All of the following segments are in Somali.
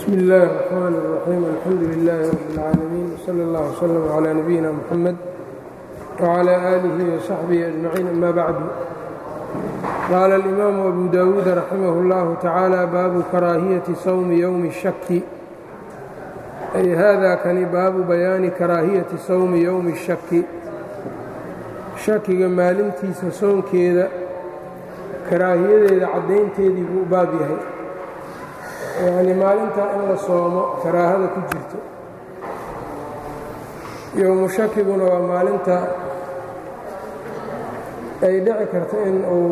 bsm اllh الرحmn الرaxيim alxamdu لlh رb العaalamiin wslى اllه وslm عlى nabiyina mxamed وعlى آlih وصaxbih أجmaciin ama bacdu qaala اlimaamu abu dawuud raximah اllah tacaalى baabu karaahiyaةi sawmi ywmi الshaki ay hada kani baabu bayaani karaahiyati sawmi ywmi الshaki shakiga maalintiisa soonkeeda karaahiyadeeda caddaynteedii buu u baab yahay yacni maalintaa in la soomo karaahada ku jirto yowmu shakiguna waa maalinta ay dhici karto in uu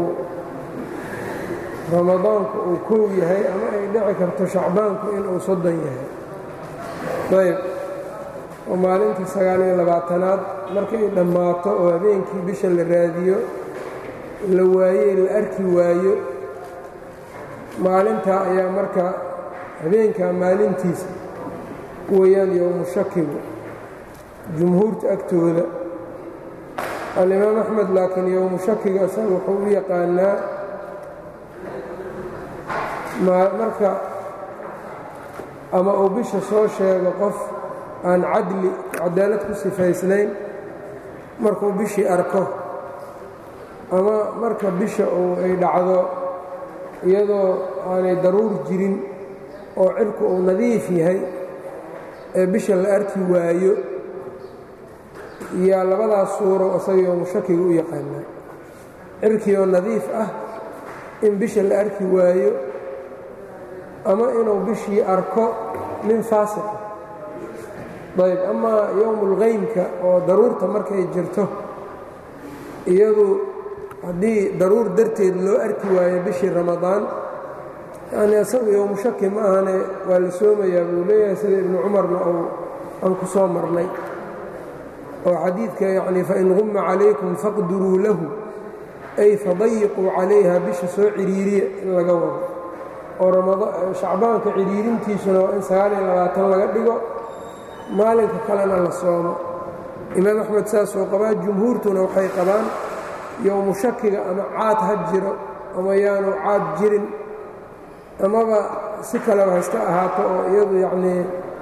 ramadaanku uu kow yahay ama ay dhici karto shacbaanku inuu soddon yahay ayb oo maalinta sagaaliyo labaatanaad markay dhammaato oo habeenkii bisha la raadiyo la waaye la arki waayo maalintaa ayaa marka habeenkaa maalintiisa weeyaan yowmu shakigu jumhuurta agtooda alimaam axmed laakiin yowmu shakiga isaga wuxuu u yaqaanaa marka ama uu bisha soo sheego qof aan cadli cadaalad ku sifaysnayn markuu bishii arko ama marka bisha uu ay dhacdo iyadoo aanay daruur jirin oo cirku uu nadiif yahay ee bisha la arki waayo yaa labadaas suuro isaga yowmu shakiga u yaqaanaa cirkii oo nadiif ah in bisha la arki waayo ama inuu bishii arko nin faasiqa ayb amaa yowmulqaymka oo daruurta markay jirto iyadu haddii daruur darteed loo arki waayo bishii ramadaan yacni isagu yowmu shaki ma ahane waa la soomayaa buu leeyahay sida ibnu cumarna uu aan ku soo marnay oo xadiidka yacni fain qumma calaykum faqduruu lahu ay fadayiquu calayha bisha soo ciriiriya in laga wado oo shacbaanka ciriirintiisuna waa in sagaaliyo labaatan laga dhigo maalinka kalena la soomo imaam axmed saasoo qabaa jumhuurtuna waxay qabaan yowmu shakiga ama caad ha jiro ama yaanu caad jirin amaba si kaleba haysta ahaato oo iyadu yacnii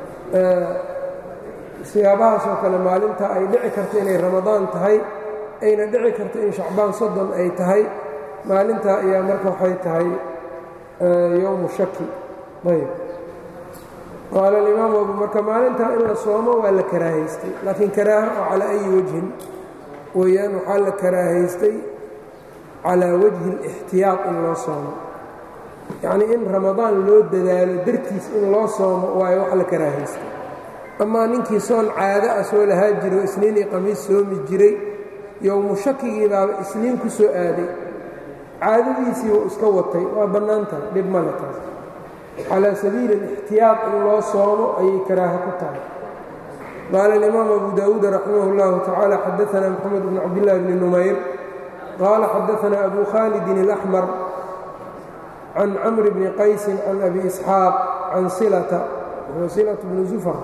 siyaabahaasoo kale maalinta ay dhici karto inay ramadaan tahay ayna dhici karto in shacbaan soddon ay tahay maalintaa ayaa marka waxay tahay yowmu shaki ayb qaala alimaamu abu marka maalintaa in la soomo waa la karaahaystay laakiin karaaha oo calaa ayi wajhin weeyaan waxaa la karaahaystay calaa wajhi اlاxtiyaaq in loo soomo yacnii in ramadaan loo dadaalo dartiis in loo soomo waayo wax la karaahaystay amaa ninkii soon caado ah soo lahaa jiro isniin iyo qamiis soomi jiray yowmu shakigii baaba isniin ku soo aaday caadadiisii wuu iska watay waa bannaan tahay dhib male taas calaa sabiili اlاxtiyaaq in loo soomo ayay karaaha ku tahay qaala اlimaam abu dawuud raximah اllahu tacaala xadaana moxamed bn cabdillahi bni numayr qaala xadaana abu khaalidin اlaxmar can camr bni qaysin can abi isxaaq can silata silat bni zufar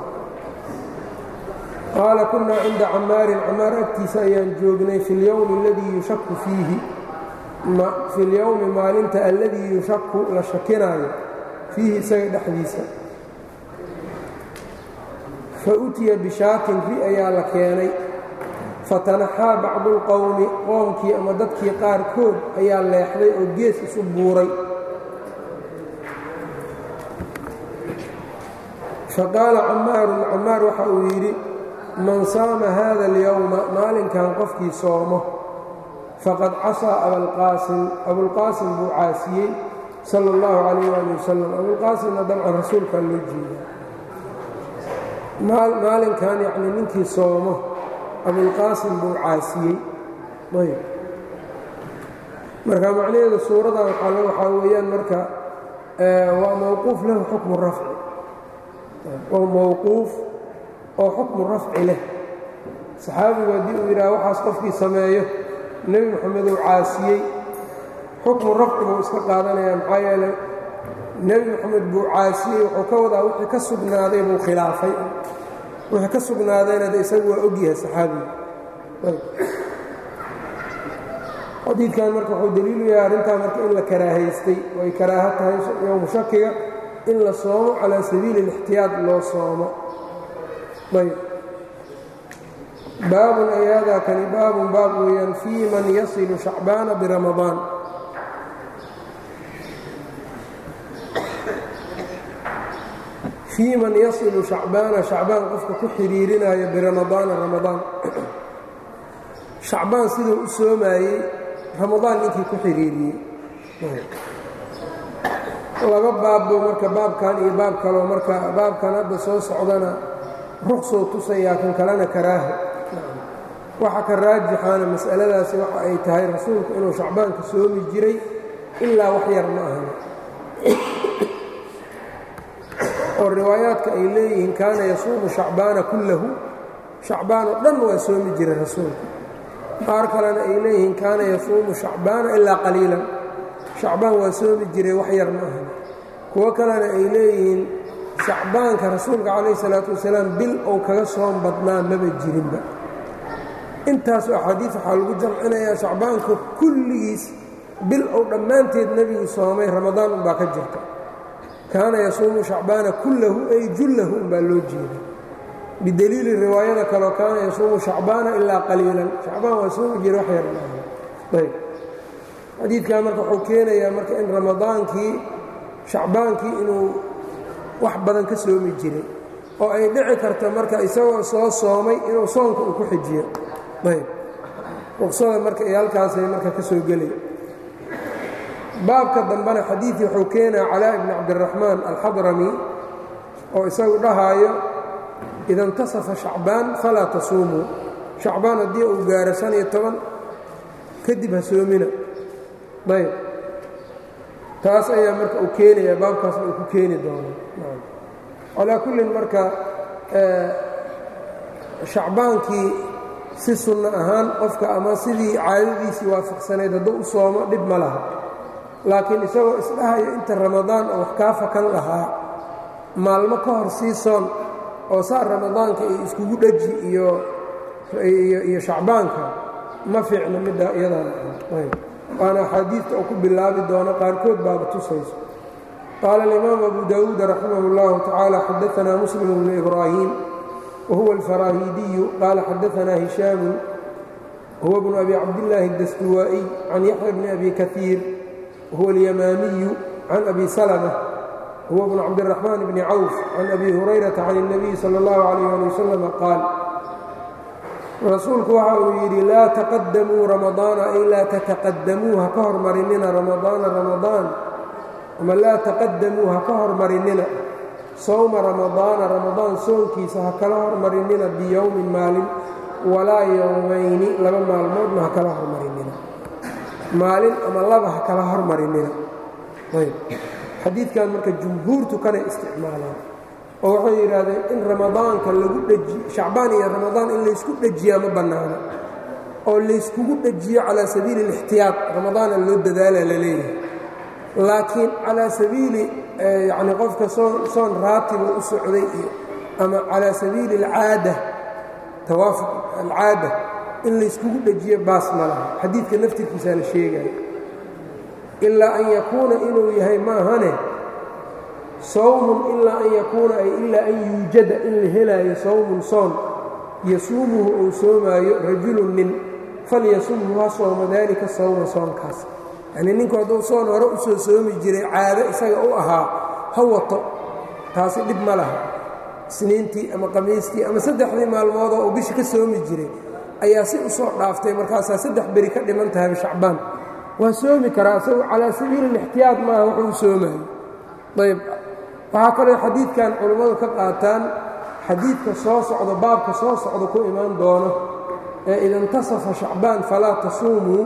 qaala kunaa cinda camaarin camaar agtiisa ayaan joognay fi اlyowmi aladii yushaku fiihi fi اlyowmi maalinta alladii yushaku la shakinaayo fiihi isaga dhexdiisa fa utiya bishaatin ri ayaa la keenay fatanaxaa bacdu اlqowmi qoomkii ama dadkii qaarkood ayaa leexday oo gees isu buuray faqaala camaarun camaar waxa uu yidhi man saama hada اlyowma maalinkan qofkii soomo faqad casaa abalqaasim abulqaasim buu caasiyey sal اllahu calayh ali wasalam abulqaasimna dabcan rasuulkaa loo jeeda maalinkan yacnii ninkii soomo abulqaasim buu caasiyey ayb marka macnaheedu suuradan waxaa weeyaan marka waa mowquuf lahu xukmu rafci waa mowquuf oo xukmu rafci leh saxaabigu haddii uu yidhaha waxaas qofkii sameeyo nebi moxameduu caasiyey xukmu rafci buu iska qaadanaya maxaa yeeley nebi moxamed buu caasiyey wuxuu ka wadaa wixii ka sugnaaday buu khilaafay wixii ka sugnaadayna de isagu waa ogyahay saxaabigu xadiidkan marka wuxuu daliilu yahay arrintaa marka in la karaahaystay oo ay karaaho tahay yowmu shakiga in la soomo calaa sabiili اlاxtiyaad loo soomo ayb baabun ay haadaa kani baabun baab weeyaan fii man yasilu shacbaana biramadaan fii man yasilu shacbaana shacbaan qofka ku xidhiirinayo biramadaana ramadaan shacbaan siduu u soomaayey ramadaan ninkii ku xidhiiriyey laba baabbu marka baabkan iyo baab kaloo marka baabkan hadda soo socdana ruqsoo tusayaa kan kalena karaaha waxa ka raajixaana mas'aladaasi waxa ay tahay rasuulku inuu shacbaanka soomi jiray ilaa wax yar ma ahan oo riwaayaadka ay leeyihiin kaana yasuumu shacbaana kullahu shacbaan oo dhan waa soomi jiray rasuulku qaar kalena ay leeyihiin kaana yasuumu shacbaana ilaa qaliilan shacbaan waa soomi jiray wax yar ma ahan kuwo kalena ay leeyihiin shacbaanka rasuulka calayh salaatu wasalaam bil ou kaga soom badnaa maba jirinba intaasoo axaadiis waxaa lagu jamcinayaa shacbaanka kulligiis bil ou dhammaanteed nebigu soomay ramadaan unbaa ka jirta kaana yasuumu shacbaana kullahu ay jullahu unbaa loo jeeda bideliili riwaayada kaleo kaana yasuumu shacbaana ilaa qaliilan shacbaan waa soomi jira wax yar maaha ayb xadiidkaa marka wuxuu keenayaa marka in ramadaankii shacbaankii inuu wax badan ka soomi jiray oo ay dhici karta marka isagoo soo soomay inuu soonka uu ku xijiyo ayb ruqsada marka iyo halkaasay marka ka soo gelay baabka dambena xadiidkii wuxuu keenaa calaa ibni cabdiraxmaan alxadrami oo isagu dhahaayo ida intasafa shacbaan falaa tasuumuu shacbaan haddii uu gaaro shan iyo toban kadib ha soomina ayb taas ayaa marka uu keenaya baabkaasna uu ku keeni doono calaa kullin marka shacbaankii si sunno ahaan qofka ama sidii caadadiisii waafaqsanayd hadduu u soomo dhib ma laha laakiin isagoo isdhahayo inta ramadaan oo wax kaa fakan lahaa maalmo ka hor sii soon oo saa ramadaanka iyo iskugu dheji iyo iyo shacbaanka ma fiicno middaa iyadaan waana axaadiidta oo ku bilaabi doono qaarkood baaba tusayso qaala alimaamu abu dawuud raximah اllahu tacaala xadaanaa muslim bnu ibraahim wahuwa alfaraahiidiyu qaala xadaanaa hishaamu huwa bnu abi cabdillaahi اdastuwaa'iy can yaxya bni abi kaiir wahuwa alyamaamiyu can abi salma huwa bnu cabdiraxmaan bni cawf can abi hurayrata can اnabiyi sala اllahu calayh ali wasalama qaal rasuulku waxa uu yidhi laa taqadamuu ramadaana ay laa tataqadamuu ha ka hormarinina ramadaana ramadaan ama laa taqadamuu ha ka hormarinina sowma ramadaana ramadaan soonkiisa ha kala hormarinina biyowmin maalin walaa yowmayni laba maalmoodna ha kala hormarinina maalin ama laba ha kala hormarinina ayb xadiidkan marka jumhuurtu kanay isticmaalaan oo waxay yidhaahdeen in ramadaanka lagu dhejiyo shacbaan iyo ramadaan in laysku dhejiyaa ma bannaano oo layskugu dhejiyo calaa sabiili اlixtiyaad ramadaana loo dadaala la leeyahay laakiin calaa sabiili yacni qofka soon soon raatiba u socday iyo ama calaa sabiili alcaada tawaafuq alcaada in layskugu dhejiyo baas ma laha xadiidka naftirkiisaa la sheegaya ilaa an yakuuna inuu yahay maahane sawmun ilaa an yakuuna ay ilaa an yuujada in la helaayo sawmun soon yasuumuhu uu soomaayo rajulun nin falyasumhu ha sooma daalika sawma soonkaas yacnii ninku hadduu soon hore u soo soomi jiray caado isaga u ahaa ha wato taasi dhib ma laha isniintii ama qamiistii ama saddexdii maalmoodoo uu bishi ka soomi jiray ayaa si u soo dhaaftay markaasaa saddex beri ka dhiman tahay shacbaan waa soomi karaa isagu calaa sabiili lixtiyaad maaha wuxuu u soomaayo ayb waxaa kaloo xadiidkan culammadu ka qaataan xadiidka soo socdo baabka soo socdo ku imaan doono ee ida intasafa shacbaan falaa tasuumuu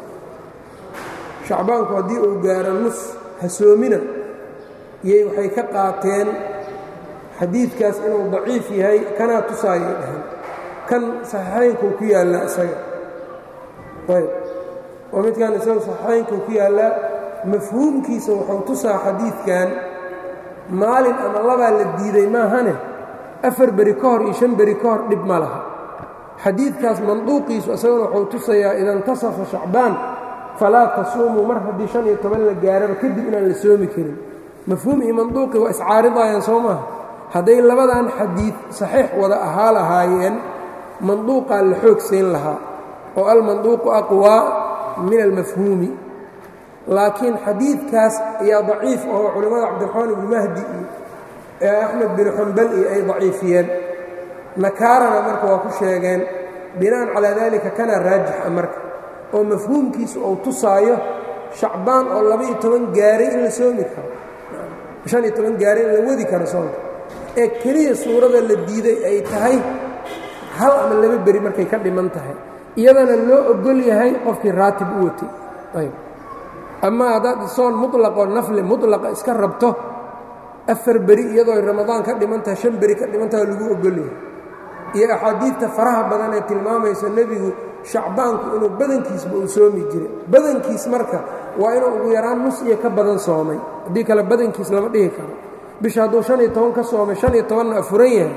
shacbaanku haddii uu gaaro nus ha soomina iyay waxay ka qaateen xadiidkaas inuu daciif yahay kanaa tusaayay dhahan kan saxiixaynkuu ku yaallaa isaga ayb oo midkan isagu saxiixaynkuu ku yaallaa mafhuumkiisa wuxuu tusaa xadiidkan maalin ama labaa la diiday maahane afar beri ka hor iyo shan beri ka hor dhib ma laha xadiidkaas manduuqiisu isaguna wuxuu tusayaa ida intasafa shacbaan falaa tasuumuu mar haddii shan iyo toban la gaaraba kadib inaan la soomi karin mafhuum iyo manduuqi waa iscaaridayaan soo maaha hadday labadan xadiid saxiix wada ahaa lahaayeen manduuqaa la xoog siin lahaa oo almanduuqu aqwaa min almafhuumi laakiin xadiidkaas ayaa daciif oo culimmada cabdiraxmaan ibnu mahdi iyo ee axmed binu xambal iyo ay daciifiyeen nakaarana marka waa ku sheegeen bina'an calaa daalika kana raajixa marka oo mafhuumkiisu uu tusaayo shacbaan oo laba-iyo toban gaaray in la soomi karo shan iyo toban gaaray in la wadi karo soonka ee keliya suurada la diiday ay tahay hal ama laba beri markay ka dhiman tahay iyadana loo ogol yahay qofkii raatib u watay ayb ama haddaad soon muطlaqoo nafli muطlaqa iska rabto afar beri iyadoo ramadaan ka dhiman tahay shan beri ka dhiman tahay lagu ogol yahay iyo axaadiidta faraha badan ee tilmaamayso nebigu shacbaanku inuu badankiisba uu soomi jiray badankiis marka waa inuu ugu yaraan nus iyo ka badan soomay haddii kale badankiis lama dhihi karo bisha hadduu shan iyo toban ka soomay shan iyo tobanna afuran yahay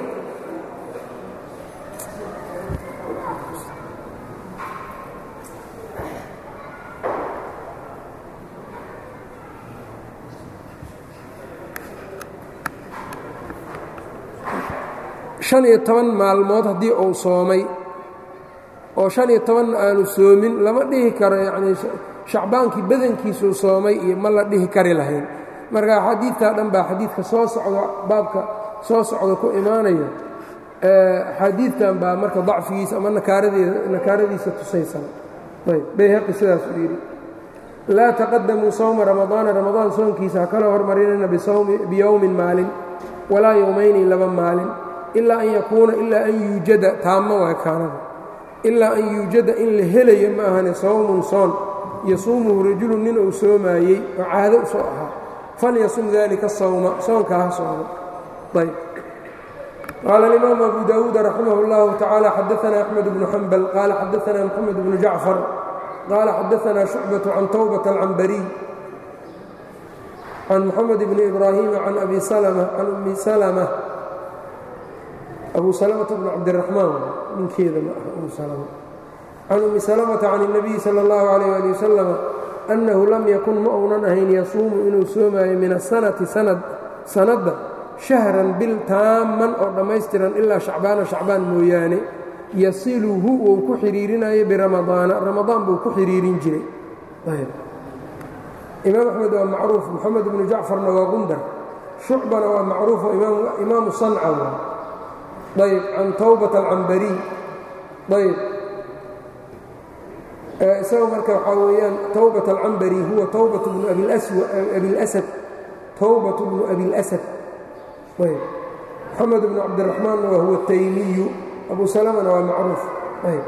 shan iyo toban maalmood haddii uu soomay oo shan iyo tobanna aanu soomin lama dhihi karo yacnii shacbaankii badankiisuu soomay iyo ma la dhihi kari lahayn marka axaadiidtaa dhan baa xadiidka soo socda baabka soo socda ku imaanayo axaadiidtan baa marka dacfigiisa ama nakaaradiisa tusaysan ayb bayhaqi sidaas uu yidhi laa taqadamuu sawma ramadaana ramadaan soonkiisa ha kala hormarinayna biyowmin maalin walaa yowmayni laba maalin ilaa an yakuuna ilaa an yuujada taama waa kaanada ilaa an yuujada in la helayo ma ahane sawmun soon yasuumuhu rajulun nin uu soomaayey oo caado u soo ahaa falyasum dalika sawma soonkaa ha soomo ayb qaala alimaamu abu daawuud raximah اllahu tacaala xadaana axmed bnu xambal qaala xadaana moxamed bnu jacfar qaala xadaana shucbaةu can towbata alcambariy can moxamed bni ibraahima can abi salma can ummi salma abu salmata bnu cabdiraxmaan ninkeeda ma aha umu salma can ummi salmata can الnabiyi salى اllahu alayh ali wasalama annahu lam yakun ma uunan ahayn yasuumu inuu soomaayo min asanati sanadda shahran bil taamman oo dhammaystiran ilaa shacbaana shacbaan mooyaane yasiluhu wuu ku xidhiirinayo biramadaana ramadaan buu ku xidhiirin jiray imaam axmed waa macruuf moxamed bnu jacfarna waa gundar shucbana waa macruufo imaamu sanca ayb can towbata alcambariy ayb isaga marka waxaa weeyaan towbat alcambari huwa towbat bnu abilasad towbat bnu abilasad ayb moxamed bnu cabdiraxmaanna waa huwa taymiyu abu salamana waa macruuf ayb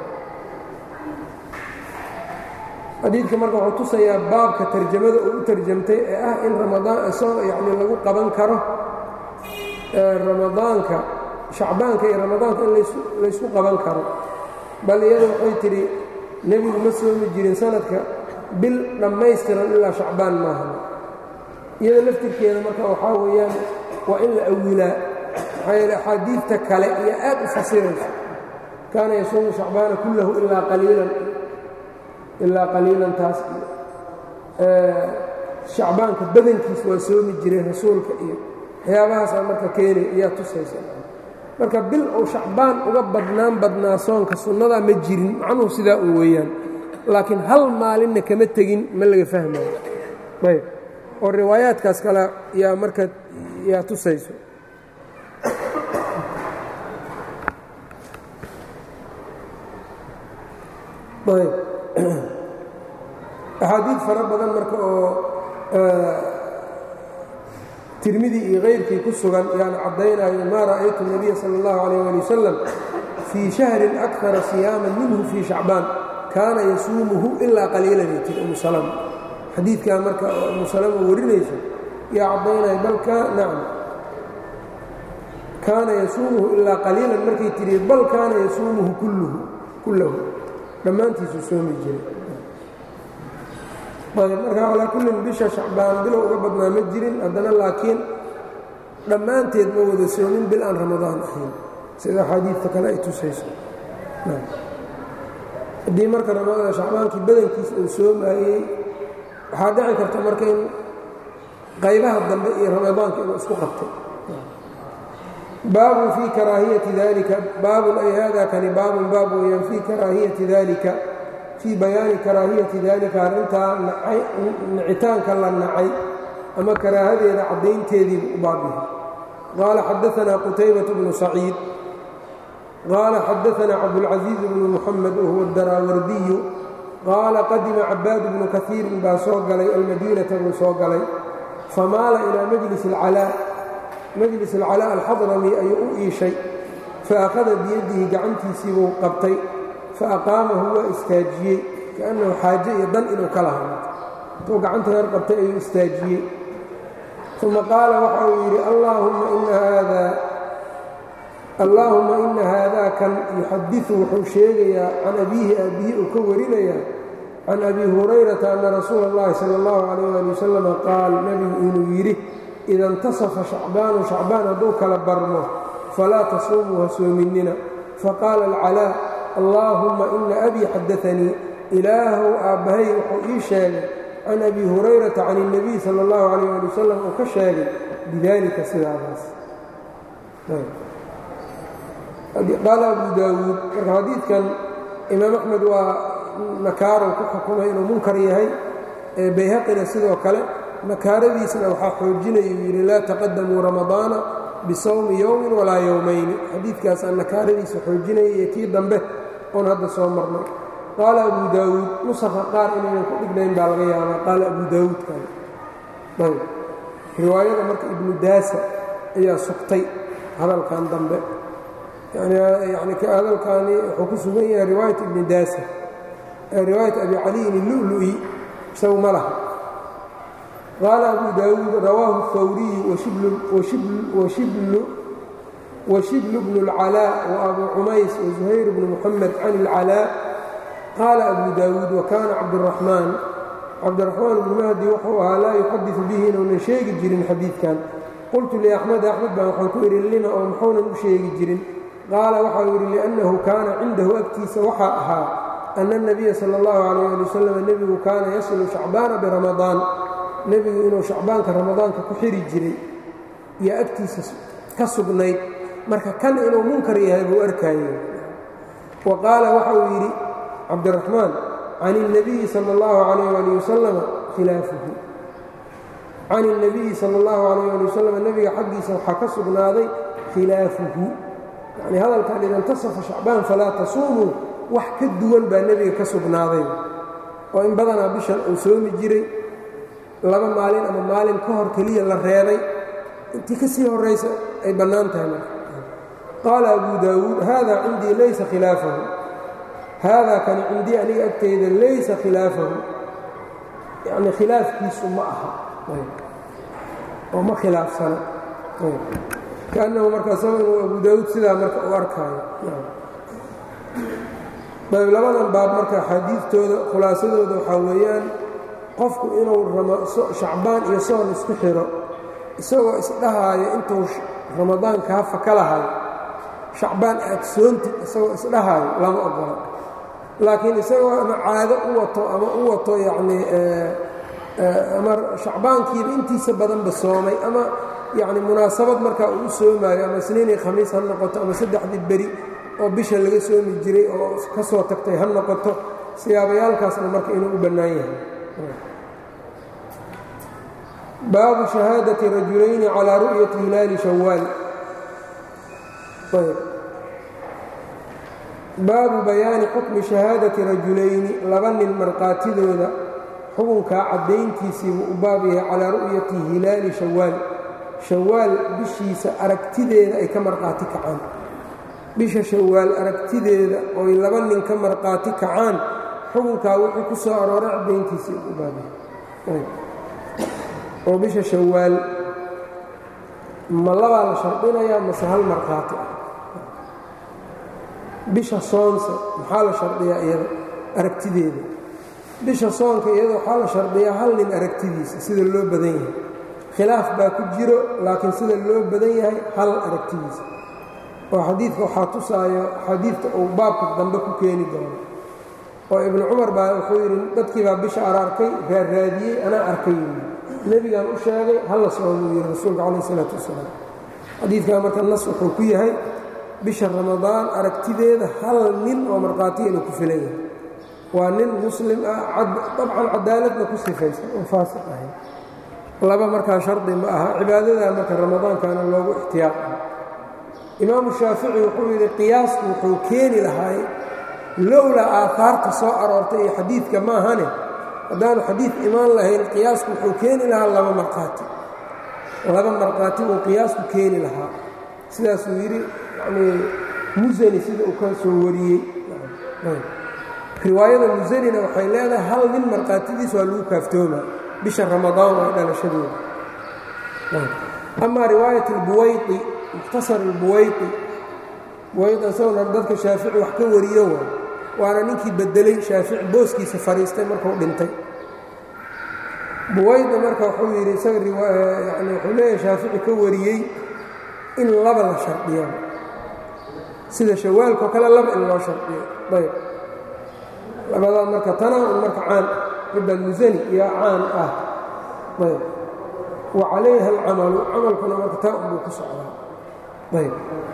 xadiidka marka wuxuu tusayaa baabka tarjamada uu u tarjamtay ee ah in ramadaan yani lagu qaban karo ramadaanka shacbaanka iyo ramadaanka in laysku qaban karo bal iyada waxay tidhi nebigu ma soomi jirin sanadka bil dhammaystiran ilaa shacbaan maaha iyada laftirkeeda marka waxaa weeyaan waa in la awilaa maxaa yeele axaadiidta kale iyo aad u fasirayso kaana yasuumu shacbaana kullahu ilaa qaliilan ilaa qaliilan taas iyo shacbaanka badankiis waa soomi jiray rasuulka iyo waxyaabahaasaa marka keenay ayaa tusaysa marka bil uu shacbaan uga badnaan badnaa soonka sunnadaa ma jirin macnuhu sidaa un weeyaan laakiin hal maalinna kama tegin ma laga fahmayo ayb oo riwaayaadkaas kale yaa marka yaa tusayso ayb axaadiid fara badan marka oo tirmidi iyo kayrkii ku sugan yaan caddaynayo maa ra'aytu الnabiya salى اllahu عalيyه ali wasalam fii shahrin akara siyaaman minhu fii shacbaan kaana yasuumuhu ilaa qaliilan ay tiri umu salama xadiidkaa marka oo umu salama warinayso yaa caddaynaya bal nacam kaana yasuumuhu ilaa qaliilan markay tiri bal kaana yasuumuhu kullahu dhammaantiisuu soomi jiray ayb marka calaa kullin bisha shacbaan bilow uga badnaa ma jirin haddana laakiin dhammaanteed ma wada soomin bil aan ramadaan ahayn sida axaadiidta kale ay tusayso haddii marka ramadaan shacbaankii badankiis uu soomaayey waxaa dhici karta marka in qaybaha dambe iyo ramadaanka inuu isku qabtay baabun fii karaahiyati dalika baabun ay hada kani baabun baab weyaan fii karaahiyati dalika fii bayaani karaahiyati dalika arrintaa nicitaanka la nacay ama karaahadeeda caddaynteediibu u baab yahay qaala xadaanaa qutaybatu bnu saciid qaala xadaanaa cabdulcasiiz bnu muxamed wahuwa daraawardiyu qaala qadima cabaad bnu kaiirin baa soo galay almadiinata buu soo galay famaala ilaa majlis alcalaa majlis alcalaa alxadrami ayuu u iishay faأkhada biyadihi gacantiisii buu qabtay faaqaamahu waa istaajiyey kaأnnahu xaaje iyo dan inuu ka lahaa intuu gacanta yar qabtay ayuu istaajiyey uma qaala waxa uu yidhi allaahuma ina haada kan yuxadiثu wuxuu sheegayaa can abiihi aabbihi uu ka warinayaa can abi hurayrata ana rasuula اllahi salى اllahu عalيh ali wasalam qaal nebigu inuu yidhi ida اntasafa shacbaanu shacbaan hadduu kala barmo falaa tasuumuu ha soominina faqaala alcalaa allaahumma ina abii xadaanii ilaahow aabbahay wuxuu ii sheegay can abi hurayrata can الnabiy salى اllahu عalيh ali wasalam uu ka sheegay bidalika sidaadaas qaala abu daawuud marka xadiidkan imaam axmed waa nakaarow ku xukumay inuu munkar yahay bayhaqina sidoo kale nakaaradiisna waxaa xoojinaya uu yidhi laa taqadamuu ramadaana bisawmi yowmin walaa yowmayni xadiidkaasaan nakaaradiisa xoojinaya iyo kii dambe oon hadda soo marnay qaala abu daawuud nusakha qaar inaynan ku dhignayn baa laga yaabaa qaala abu daawuudkan ayb riwaayada marka ibnu daasa ayaa sugtay hadalkan dambe yani hadalkaani wuxuu ku sugan yahay riwaayat ibni daasa riwaayat abi caliyin illu'lu'i isagu ma laha qaala abu daawuud rawaahu اhawriyu washiblu bnu اlcalaa waabu cumays wazuhayr bnu muxamed can اlcalaa qaala abu daawuud wakaana cabduraxmaan cabdiraxmaan bnu mahdi wuxuu ahaa laa yuxadiثu bihi inuunan sheegi jirin xadiidkan qultu liaxmed axmed baan waxaan ku idhi lima oo muxuunan u sheegi jirin qaala waxa uu yidhi liannahu kaana cindahu agtiisa waxaa ahaa ana اnabiya sala اllahu calayh ali wasalam nebigu kaana yasilu shacbaana biramadaan nebigu inuu shacbaanka ramadaanka ku xiri jiray iyo agtiisa ka sugnayd marka kan inuu munkar yahay buu arkayey wa qaala waxa uu yidhi cabdiraxmaan can الnabiyi sala اllahu calayh ali wasalam khilaafuhu can الnabiyi sala اllahu calayh ali wasalam nebiga xaggiisa waxaa ka sugnaaday khilaafuhu yacni hadalkan ida intasafa shacbaan falaa tasuumuu wax ka duwan baa nebiga ka sugnaaday oo in badanaa bishan uu soomi jiray laba maalin ama maalin ka hor keliya la reebay intii ka sii horraysa ay bannaan tahay marka qaala abu daawuud haada cindii laysa khilaafahu haadaa kani cindii aniga agteyda laysa khilaafahu yacni khilaafkiisu ma aha oo ma khilaafsana kaannahu marka isago inuu abu daawuud sidaa marka u arkaayo ayb labadan baab marka axaadiidtooda khulaasadooda waxaa weeyaan qofku inuu shacbaan iyo soon isku xiro isagoo isdhahaayo intuu ramadaan kaa faka lahayo shacbaan aad soontid isagoo isdhahaayo lama ogola laakiin isagoo ama caado u wato ama u wato yacnii ama shacbaankiiba intiisa badanba soomay ama yacni munaasabad markaa uu u soomaayo ama isniinii khamiis ha noqoto ama saddexdii beri oo bisha laga soomi jiray oo ka soo tagtay ha noqoto siyaabayaalkaasna marka inuu u bannaan yahay baabu shahaadati rajulayni calaa ru'yati hilaali shawaal baabu bayaani xukmi shahaadati rajulayni laba nin markhaatidooda xukunkaa caddayntiisiibuu u baab yahay calaa ru'yati hilaali shawaal shawaal bishiisa aragtideeda ay ka markhaati kacaan bisha shawaal aragtideeda oy laba nin ka markhaati kacaan xukunkaa wuxuu ku soo arooray caddayntiisii u baab yahay oo bisha shawaal ma labaa la shardinayaa mase hal markhaati ah bisha soonse maxaa la shardiyaa iyada aragtideeda bisha soonka iyada waxaa la shardiyaa hal nin aragtidiisa sida loo badan yahay khilaaf baa ku jiro laakiin sida loo badan yahay hal aragtidiisa oo xadiidka waxaa tusaayo xadiidka uu baabka dambe ku keeni doono oo ibnu cumar baa wuxuu yidhi dadkii baa bisha araarkay raarraadiyey anaa arkay nebigan u sheegay hala soomuu yidhi rasuulka calayh isalaatu wasalaam xadiidkan marka nas wuxuu ku yahay bisha ramadaan aragtideeda hal nin oo markhaatiya inuu ku filan yahay waa nin muslim ah dabcan cadaaladna ku sifaysan oo faasiq ahayn laba markaa shardi ma aha cibaadadaa marka ramadaankaana loogu ixtiyaaqay imaamu shaafici wuxuu yidhi qiyaasku wuxuu keeni lahaay lowlaa aahaarta soo aroortay iyo xadiidka maahane haddaanu xadiid imaan lahayn qiyaasku wuxuu keeni lahaa laba markhaati laba markhaati uu qiyaasku keeni lahaa sidaasuu yidhi yanii musani sida uu ka soo wariyey riwaayada musanina waxay leedahay hal nin markhaatidiis waa lagu kaaftooma bisha ramadaan waa dhalashadooda amaa riwaayat albuwaydi mukhtasar albuwaydi buwayd isaguna dadka shaafici wax ka wariyo waa waana ninkii bedelay shaafici booskiisa fadhiistay markuu dhintay buwayda marka wuxuu yidhi isaga yani wuxuu leeyahay shaafici ka wariyey in laba la shardiyo sida shawaalkao kale laba in loo shardiyo ayb labadaa marka tana un marka caan cidda musani iyo caan ah ayb wa calayha alcamalu camalkuna marka taa unbuu ku socdaa ayb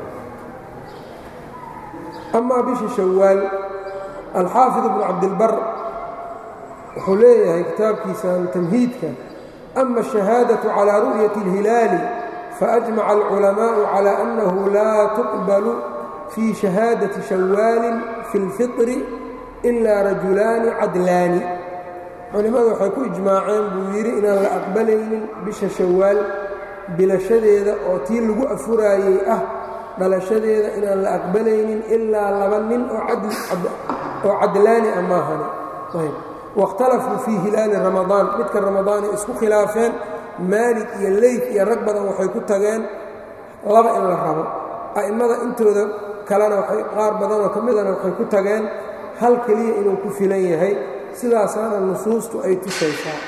amaa bisha shawaal alxaafid ibnu cabdilbar wuxuu leeyahay kitaabkiisan tamhiidka ama ashahaadaةu calى ru'yati اlhilaali faأjmaca alculamaءu calى annahu laa tuqbalu fii shahaadaةi shawaali fi اlfiطri ilaa rajulaani cadlaani culimmadu waxay ku ijmaaceen buu yidhi inaan la aqbalaynin bisha shawaal bilashadeeda oo tii lagu afuraayey ah dhalashadeeda inaan la aqbalaynin ilaa laba nin oo cadlaani ah maahani waاkhtalafuu fii hilaali ramadaan midka ramadaanay isku khilaafeen maalig iyo leyf iyo rag badan waxay ku tageen laba in la rabo a'immada intooda kalena qaar badanoo ka midana waxay ku tageen hal keliya inuu ku filan yahay sidaasaana nusuustu ay tusaysaa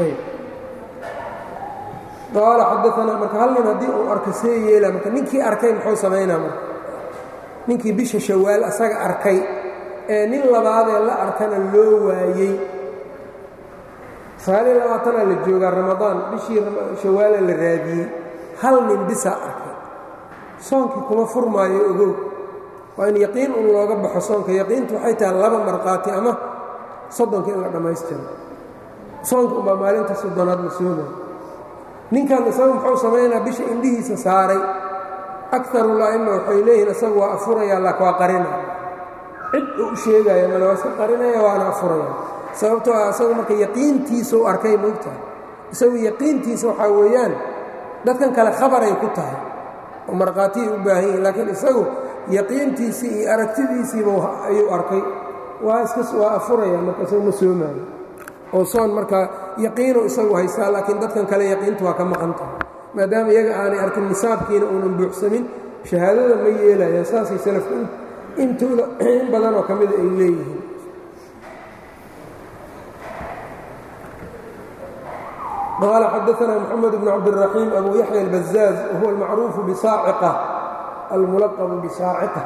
qaala xadaanaa marka hal nin haddii uu arka see yeela marka ninkii arkay muxuu samaynaa marka ninkii bisha shawaal asaga arkay ee nin labaadee la arkana loo waayey sagaaliyo labaatanaa la joogaa ramadaan bishii shawaala la raadiyey hal nin bisaa arkay soonkii kuma furmaayo ogow waa in yaqiin un looga baxo soonka yaqiintu waxay tahay laba markhaati ama soddonka in la dhammaystiro soonka unbaa maalinta soddonaad la soomayo ninkan isagu muxuu samaynaa bisha indhihiisa saaray akarula'ima waxay leeyihiin isagu waa afurayaa lak waa qarina cid uu u sheegaya male waa iska qarinaya waana afuraya sababtoo ah isagu marka yaqiintiisau arkay moogtahay isagu yaqiintiisa waxaa weeyaan dadkan kale khabaray ku tahay oo markhaatiyay u baahan yihin laakiin isagu yaqiintiisii iyo aragtidiisiiba ayuu arkay waa iskas waa afuraya marka isagu ma soomaayo oo soon marka yaqiinu isagu haystaa laakiin dadkan kale yaqiintu waa ka maqan tahay maadaama iyaga aanay arkin nisaabkiina uunan buuxsamin shahaadada ma yeelaya saasay salafku intooda in badanoo ka mida ay leeyihiin qaala xadaanaa moxamed bn cabdiraxiim abu yaxya albazaaz wahuwa almacruufu bisaaciqa almulaqabu bisaaciqa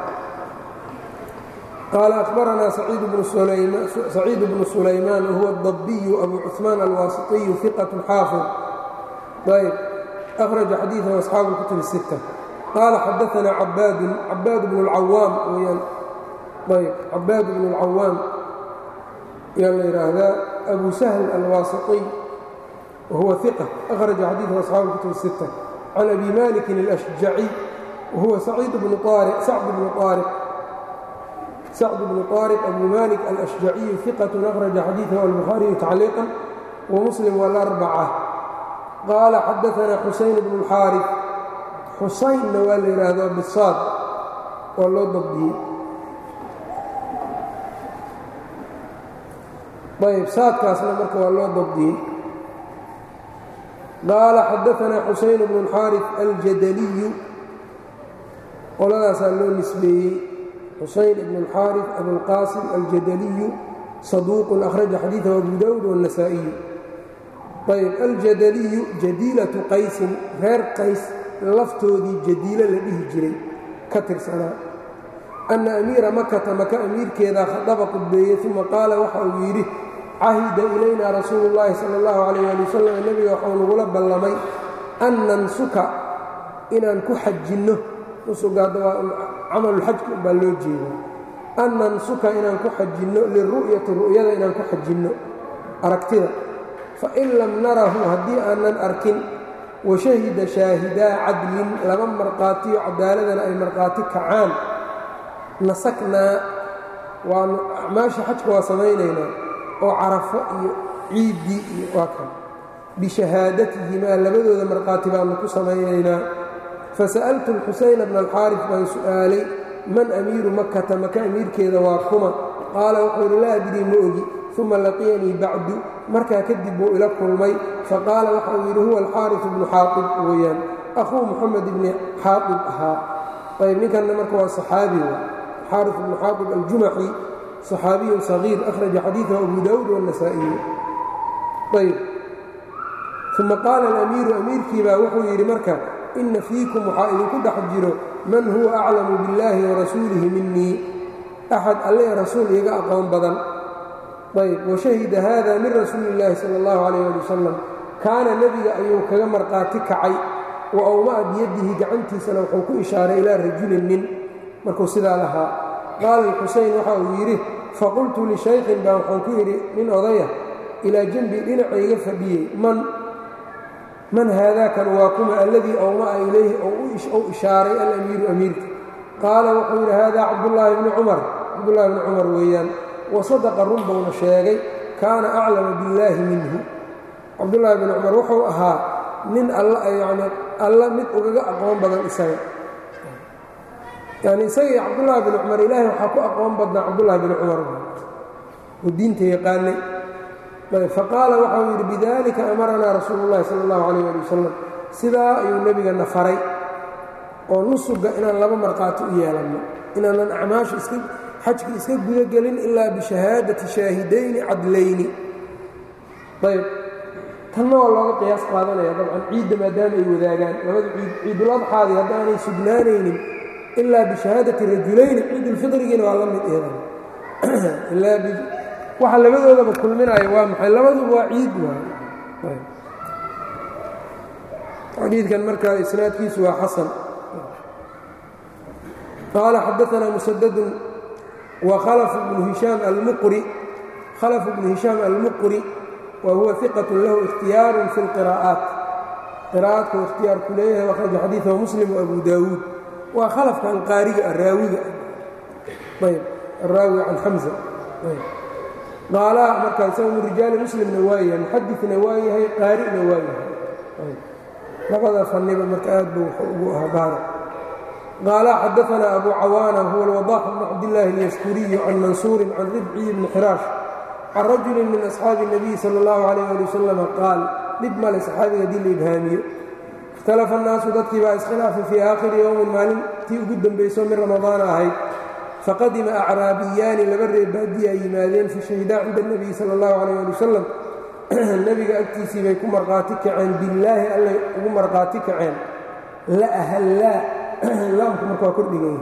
qaala akhbaranaa saciid bnu sulaymaan wahuwa adabbiyu abu cuثmaan alwaasitiyu iqat xaafid ayb akhraja xadiiثan asxaabu اlkutub الsitta qaala xadaanaa cabaadun cabaad bnu اlcawaam weyaan ayb cabaad bnu اlcawaam yaa la yidhaahdaa abu sahl alwaasitiy wahuwa iqa akhraja xadiiثan asxaabu اlkutub الsitta can abi malikin اlأshjaciy wahuwa sacd bnu aariq sacd bnu aariq sacd bnu طaariq abu malik alأshjaciyu iqat akhraja xadiiثahu albukhaariyu tacliiqan wamuslim wاlarbaca qaala xadaanaa xusayn bnu اlxaariث xusaynna waa la yidhaahdaa bisaad waa loo dabdiyey ayb saadkaasna marka waa loo dabdiyey qaala xadaanaa xusayn bnu اlxaariث aljadaliyu qoladaasaa loo nisbeeyey xusayn ibn اlxaariث abulqaasim aljadaliyu saduuqun akhraja xadiiثahu abu dawud wالnasaa'iyu ayb aljadaliyu jadiilatu qaysin reer qays laftoodii jadiilo la dhihi jiray ka tirsanaa anna amiira makata maka amiirkeedaa khadaba qudbeeyey uma qaala waxa uu yidhi cahida ilayna rasuulu اllaahi sala اllahu calayh ali wasalam nebiga waxuu nagula ballamay an nansuka inaan ku xajinno nusuga hadda waa camalulxajka umbaa loo jeeda an nansuka inaan ku xajinno liru'yati ru'yada inaan ku xajinno aragtida fain lam narahu haddii aanan arkin washahida shaahidaa cadlin laba markhaatiyo cadaaladana ay markhaati kacaan nasaknaa waanu acmaasha xajka waa samaynaynaa oo carafo iyo ciiddii iyo waa kan bishahaadatihimaa labadooda markhaati baanu ku samaynaynaa fasa'altu alxusayna bna alxaarif baan su'aalay man amiiru makata maka amiirkeeda waa kuma qaala wuxuu yidhi laa adrii ma ogi uma laqiyanii bacdu markaa kadib buu ila kulmay faqaala waxau yidhi huwa alxaarifu bnu xaaib weeyaan akhuu muxamed ibni xaaib ahaa ayb ninkanna marka waa saxaabi xaarif bnu xaaib aljumaxi صxaabiyu صaغيir أhraجa xadiiثه abu dawud والنasaaئiyu ayb uma qaala الأmiiru amiirkiibaa wuxuu yidhi marka ina fiikum waxaa idinku dhex jiro man huwa أclamu bاllahi وarasuulihi minii أxad alle rasuul iiga aqoon badan ayb washahida hada min rasuuli الlahi salى الlahu عalيه alي wasalam kaana nebiga ayuu kaga marqaati kacay wa awma'a biyadihi gacantiisana wuxuu ku ishaaray ilaa rajulin nin markuu sidaa lahaa qaala alxuseyn waxa uu yidhi faqultu lishaykhin baa waxaan ku yidhi nin odaya ilaa janbi dhinacayga fadhiyey man man haadaakan waa kuma alladii awma'a ilayhi ou ishaaray alamiiru amiirka qaala wuxuu yidhi haadaa cabdullaahi bni cumar cabdullaahi bni cumar weeyaan wa sadaqa run buuna sheegay kaana aclama billaahi minhu cabdullaahi bni cumar wuxuu ahaa nin alla yacni alla mid ugaga aqoon badan isaga yani isaga iyo cabdullaahi bn cumar ilaahay waxaa ku aqoon badnaa cabdullaahi bn cumar oo diinta yaqaanay faqaala waxau yidhi bidalika amaranaa rasuulu اllahi sala اllahu alayh ali wasalam sidaa ayuu nebigana faray oo nusuga inaan laba markhaati u yeelanno inaanan acmaasha iska xajki iska gudagelin ilaa bishahaadati shaahidayni cadlayni ayb tanna waa looga qiyaas qaadanaya dabcan ciidda maadaama ay wadaagaan labada ciid ciiduladxaadii haddaanay sugnaanaynin ilaa bishahaadati rajulayni ciidulfidrigiina waa la mid eedan waxa labadoodaba kulminaya waa maxay labaduba waa ciid waay xadiidkan markaa isnaadkiisu waa xasan qaala xadaanaa musadadun wa khalaf bnu hishaam almuqri khalaf bnu hishaam almuqri wa huwa iqatu lahu ikhtiyaaru fi اlqiraa'aat qiraa'aadku ikhtiyaar ku leeyahay akhraja xadiidahu muslim waabu daawuud waa khalafka alqaariga araawiga ayb araawi can xamza qaalaha markaa isaga min rijaali muslimna waa yahay muxadidna waa yahay qaari'na waa yahay labada fanniba marka aad buu wuxuu ugu ahaa baara qaalaha xadaanaa abu cawaana huwa alwadaax bnu cabdillaahi alyaskuriyu can mansuurin can ribciyi bni xiraash can rajulin min asxaabi الnabiy sala اllahu alayh ali wasalam qaal dhib male saxaabiga haddii la ibhaamiyo ikhtalafa annaasu dadkii baa iskhilaafay fii aakhiri yowmin maalintii ugu dembayso min ramadaana ahayd faqadima acraabiyaani laba reer baadiyaa yimaadeen fa shahidaa cinda اnebiyi sala اllahu calayh ali wasalam nebiga agtiisii bay ku markhaati kaceen billaahi allay ugu markhaati kaceen la ahallaa laamku marka waa kordhigan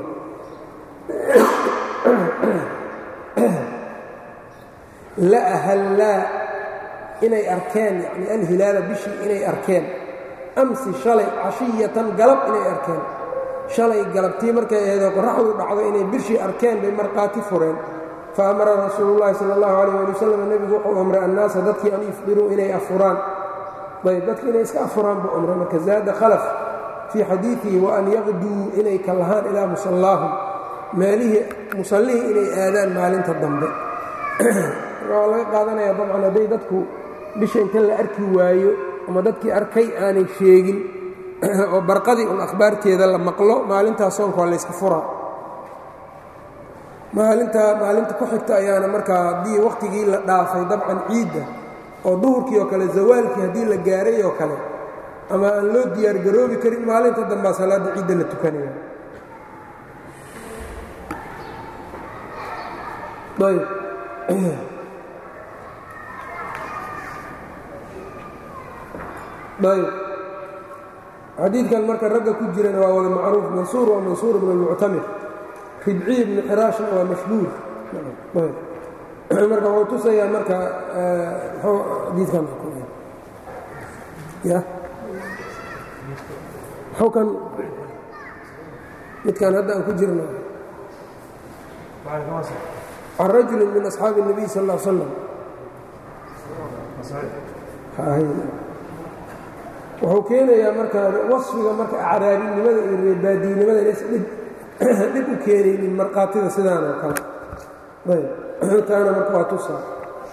la ahallaa inay arkeen yani alhilaala bishii inay arkeen amsi shalay cashiyatan galab inay arkeen shalay galabtii markay ahaydoo qoraxdu dhacdo inay bishii arkeen bay markhaati fureen fa amara rasuulu llaahi sala allahu calayh ali wasalam nebigu wuxuu amray annaasa dadkii an yufdiruu inay afuraan ayb dadki inay iska afuraan buu amray marka zaada khalaf fii xadiidihi wa an yaqduu inay ka lahaan ilaa musallaahum meelihii musallihii inay aadaan maalinta dambe waa laga qaadanaya dabcan hadday dadku bisha inta la arki waayo ama dadkii arkay aanay sheegin oo barqadii un akhbaarteeda la maqlo maalintaas soonka waa layska furaa maalinta maalinta ku xigta ayaana markaa haddii wakhtigii la dhaafay dabcan ciidda oo duhurkii oo kale zawaalkii haddii la gaaray oo kale ama aan loo diyaargaroobi karin maalinta dambaa salaadda ciidda la tukanaya ayb ayb xadiidkan marka ragga ku jirana waa wada macruuf mansuur waa mansuur bn اlmuctamir ribciy bni xiraashna waa mashhuur marka wuxuu tusayaa marka mxuu xadiidkan ya muxuu kan midkan hadda aan ku jirno can rajuli min asxaabi الnabiy sal ا l slam wuxuu keenayaa marka wasfiga marka acraabinimada iyo reebaadiinimada inays dhib u keenaynin markhaatida sidaan oo kale ayb taana marka waa tusaa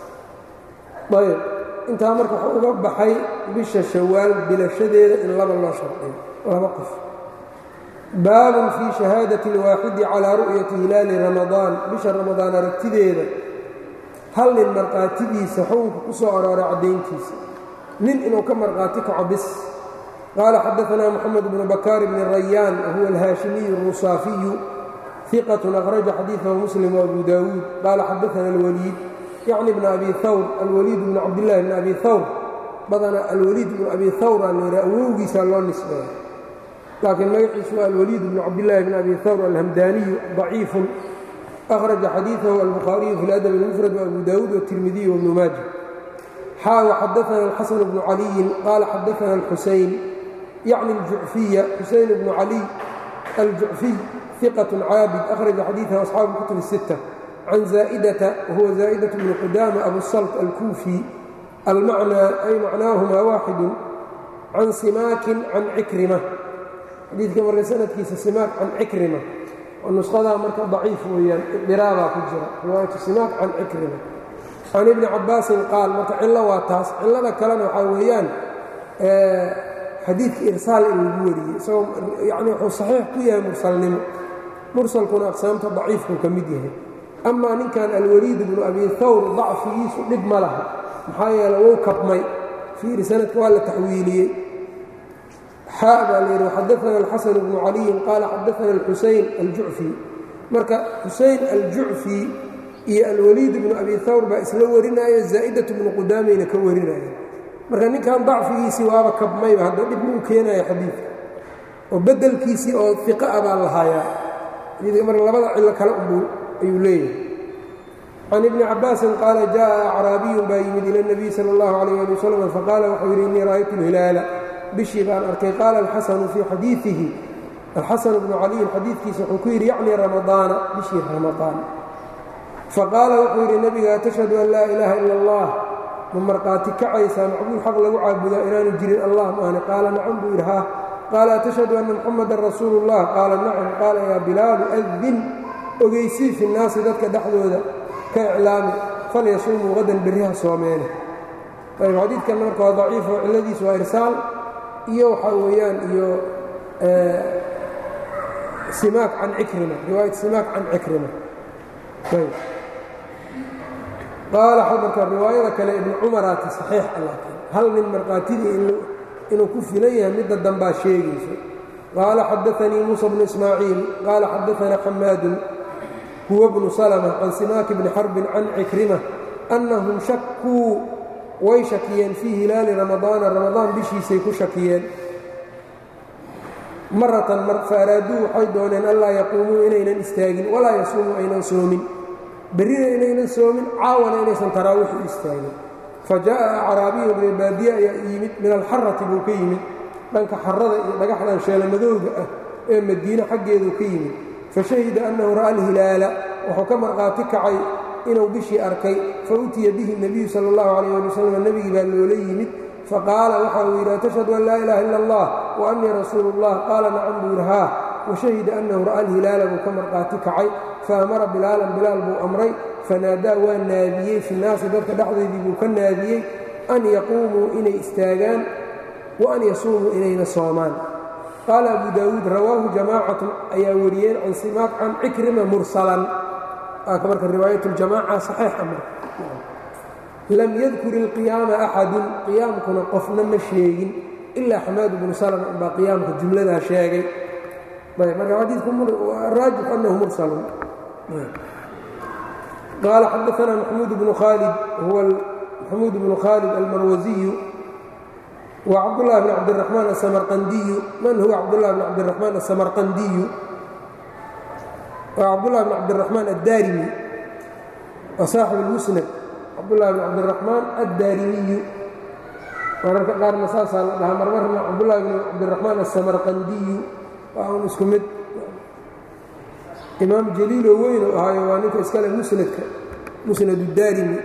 ayb intaa marka wuxuu uga baxay bisha shawaal bilashadeeda in laba loo shardiyo laba qof baabun fii shahaadati اlwaaxidi calaa ru'yati hilaali ramadaan bisha ramadaan aragtideeda hal nin markhaatidiisa xukunka ku soo arooray caddayntiisa nin inuu ka markhaati kaco bis qaala xadaanaa moxamed bnu bakaar bni rayaan wahuwa alhaashimiyu الrusaafiyu ثiqة أkhraja xadiiثahu muslim وabu dawuud qaala xadaana اlwaliid yacni bn abi hawr alwaliid bn cabdillahi bn abi hawr badana alwaliid bnu abi hawr aa layiha awowgiisaa loo nisbeeya laakiin magaciisu waa alwaliid bnu cabdillaahi bn abi hawr alhamdaaniyu ضaciifu أkhraja xadiiثahu albukhaariyu fi اladab اlmufrad وabu dawuud wالtirmidiy wbnu maaja xaa وxadaana الxasan bnu caliyin qaala xadaana اlxusayn yacni اljucfiya xusayn bnu caliy aljucfiy ثiqة caabid أkhraja xadiiثahu asxaabu kutub الsiتة can zaa'idata wahuwa zaa'daة bnu qudaama abusalt alkuufi almacnaa ay macnaahumaa waaxidu can simaakin can cikrima xadiidka marka sanadkiisa simaak can cikrima oo nushadaa marka daciif weeyaan idiraabaa ku jira riwaayatu simaak can cikrima can ibni cabaasin qaal marka cillo waa taas cillada kalena waxaa weeyaan xadiidka irsaal in lagu wariyey isagoo yani wuxuu saxiix ku yahay mursalnimo mursalkuna aqsaamta daciifku ka mid yahay amaa ninkan alwaliid bnu abi hawr dacfigiisu dhib ma laha maxaa yeele wou kabmay fiiri sanadka waa la taxwiiliyey xaa baa la yidhi waxadaana alxasan bnu caliyin qaala xadaana alxusayn aljucfi marka xusayn aljucfi iyo alwaliid bnu abi hawr baa isla warinaayo zaa'idatu bnu qudaamayna ka warinaya marka ninkan dacfigiisii waaba kabmayba hadda dhib muu keenaya xadiidka oo beddelkiisii oo iqa a baa lahaayaa xadiidka marka labada cillo kale unbuu ayuu leeyahay can ibni cabaasin qaala jaءa acraabiyun baa yimid ila اnabiy salى اllahu alayh ali wasalam faqaala wuxuu yidhi innii ra'aytu اlhilaala bishii baan arkay qaala alxasanu fii xadiiihi alxasan bnu caliyin xadiidkiisa wuxuu ku yidhi yacni ramadaana bishii ramadaan faqaala wuxuu yidhi nebiga tashhadu an laa ilaaha ila اllah ma markhaati kacaysaa macbuud xaq lagu caabudaa inaanu jirin allah maahne qaala nacam buu yidhi ha qaala atashhadu anna muxamadan rasuulu اllah qaala nacam qaala yaa bilaalu adin ogeysii fi nnaasi dadka dhexdooda ka iclaami falyasuumuu qadan berriha soomeene ayb xadiidkanna marka waa daciifo cilladiisu waa irsaal iyo waxaa weeyaan iyo simaak can cikrima riwaayat simaak can cikrima ayb qaala marka riwaayada kale ibnu cumaraati saxiix laakiin hal nin markhaatidii inuu ku filan yahay midda dambaa sheegayso qaala xadaanii muusa bnu ismaaciil qaala xadaana xamaadun huwa bnu salma can simaaki bni xarbin can cikrima annahum shakuu way shakiyeen fii hilaali ramadaana ramadaan bishiisay ku shakiyeen maratan mar faaraaduu waxay dooneen anlaa yaquumuu inaynan istaagin walaa yasuumuu aynan soomin berrina inaynan soomin caawana inaysan taraawiix u istaagin fa jaa'a acraabiyun reebaadiye ayaa yimid min alxarati buu ka yimid dhanka xarada iyo dhagaxdan sheelamadowga ah ee madiine xaggeeduu ka yimid fashahida annahu ra'a alhilaala wuxuu ka markhaati kacay inuu bishii arkay fa utiya bihi nebiyu sala allahu calayh ali wasalam nebigii baa loola yimid faqaala waxa uu yidhi atashhadu an laa ilaaha illa allah wa annii rasuulu اllah qaala nacam buu yidhi haa washahida annahu ra'a alhilaala buu ka markhaati kacay faamara bilaalan bilaal buu amray fanaadaa waa naadiyey fi naasi dadka dhexdeedii buu ka naadiyey an yaquumuu inay istaagaan wa an yasuumuu inayna soomaan qaala abu daawuud rawaahu jamaacatun ayaa wariyeen can simaaq can cikrima mursalan marka riwaayat ljamaaca saxiixa marka lam yadkur ilqiyaama axadun qiyaamkuna qofna ma sheegin ilaa xamaad bnu salm baa qiyaamka jumladaa sheegay marka xadiidku raajix annahu mursalun qaala xadaana maxmuud bnu khaalid huwa maxamuud bnu khaalid almarwasiyu wa cabdالlah bn cabdالرaحmaan aلsamarqandiyu man huwa cabdالlah bn cabdالرaحmaan aلsamarqandiyu waa cabdالlah bn cabdالرaحmaan addaarimi waa saaxib اlmusnad cabdullahi bn cabdiraxmaan addaarimiyu mararka qaarna saasaa la dhahaa marmarna cabdullahi bn cabdiraxmaan asamarqandiyu waa un isku mid imaam jaliiloo weyn u ahaayo waa ninka iskale musnadka musnad daarimi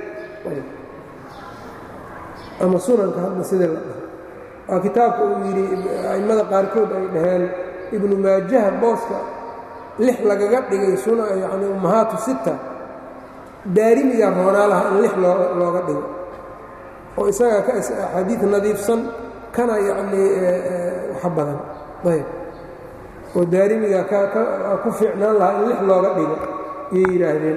ama sunanka hadda sida la dhaho waa kitaabka uu yidhi a'immada qaarkood ay dhaheen ibnu maajaha booska lix lagaga dhigay suna yacni ummahaatu sita daarimiga roonaalaha in lix loo looga dhigo oo isagaa ka axaadiid nadiifsan kana yacnii waxa badan ayb oo daarimiga ku fiicnaan lahaa in lix looga dhigo ayay yidhaahdeen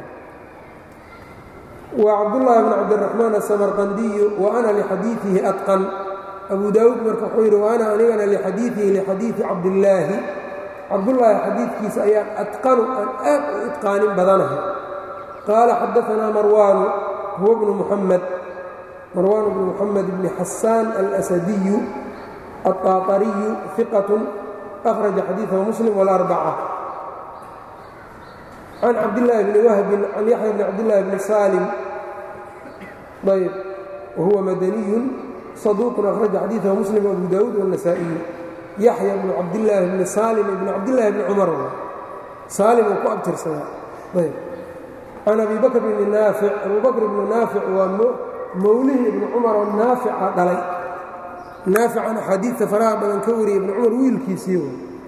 wa cabdullaahi bn cabdiraxmaan asamarqandiyu wa ana lixadiiihi adqan abu daawuud marka wuxuu yidhi wa ana anigana lixadiiihi lixadiidi cabdillaahi cabdullaahi xadiidkiisa ayaan adqanu aan aad u idqaanin badanahay qaala xadaanaa marwaanu huwa bnu muxamed marwaan bnu muxamed bni xasaan alasadiyu alطaaطariyu iqat أخرج xadيiثه mسلم والأربcة عن cabdاللahi بن وhب عن yaحyى بن cabdاللahi بن sالم ayb وhuوa mdني صدوq أخرج xadيiثه mسلم وأbو dاود والنسائي yaحyى بن cabdاللahi بن sالم بن cabdاللahi بن cmر sالم uu ku abtirsada ayb عن أbي bكر بن ناaفع أbو bكر بن ناaفع waa mowlihii iبن cmر oo naaفica dhalay naafican axaadiidta faraha badan ka wariyay ibnu cumar wiilkiisii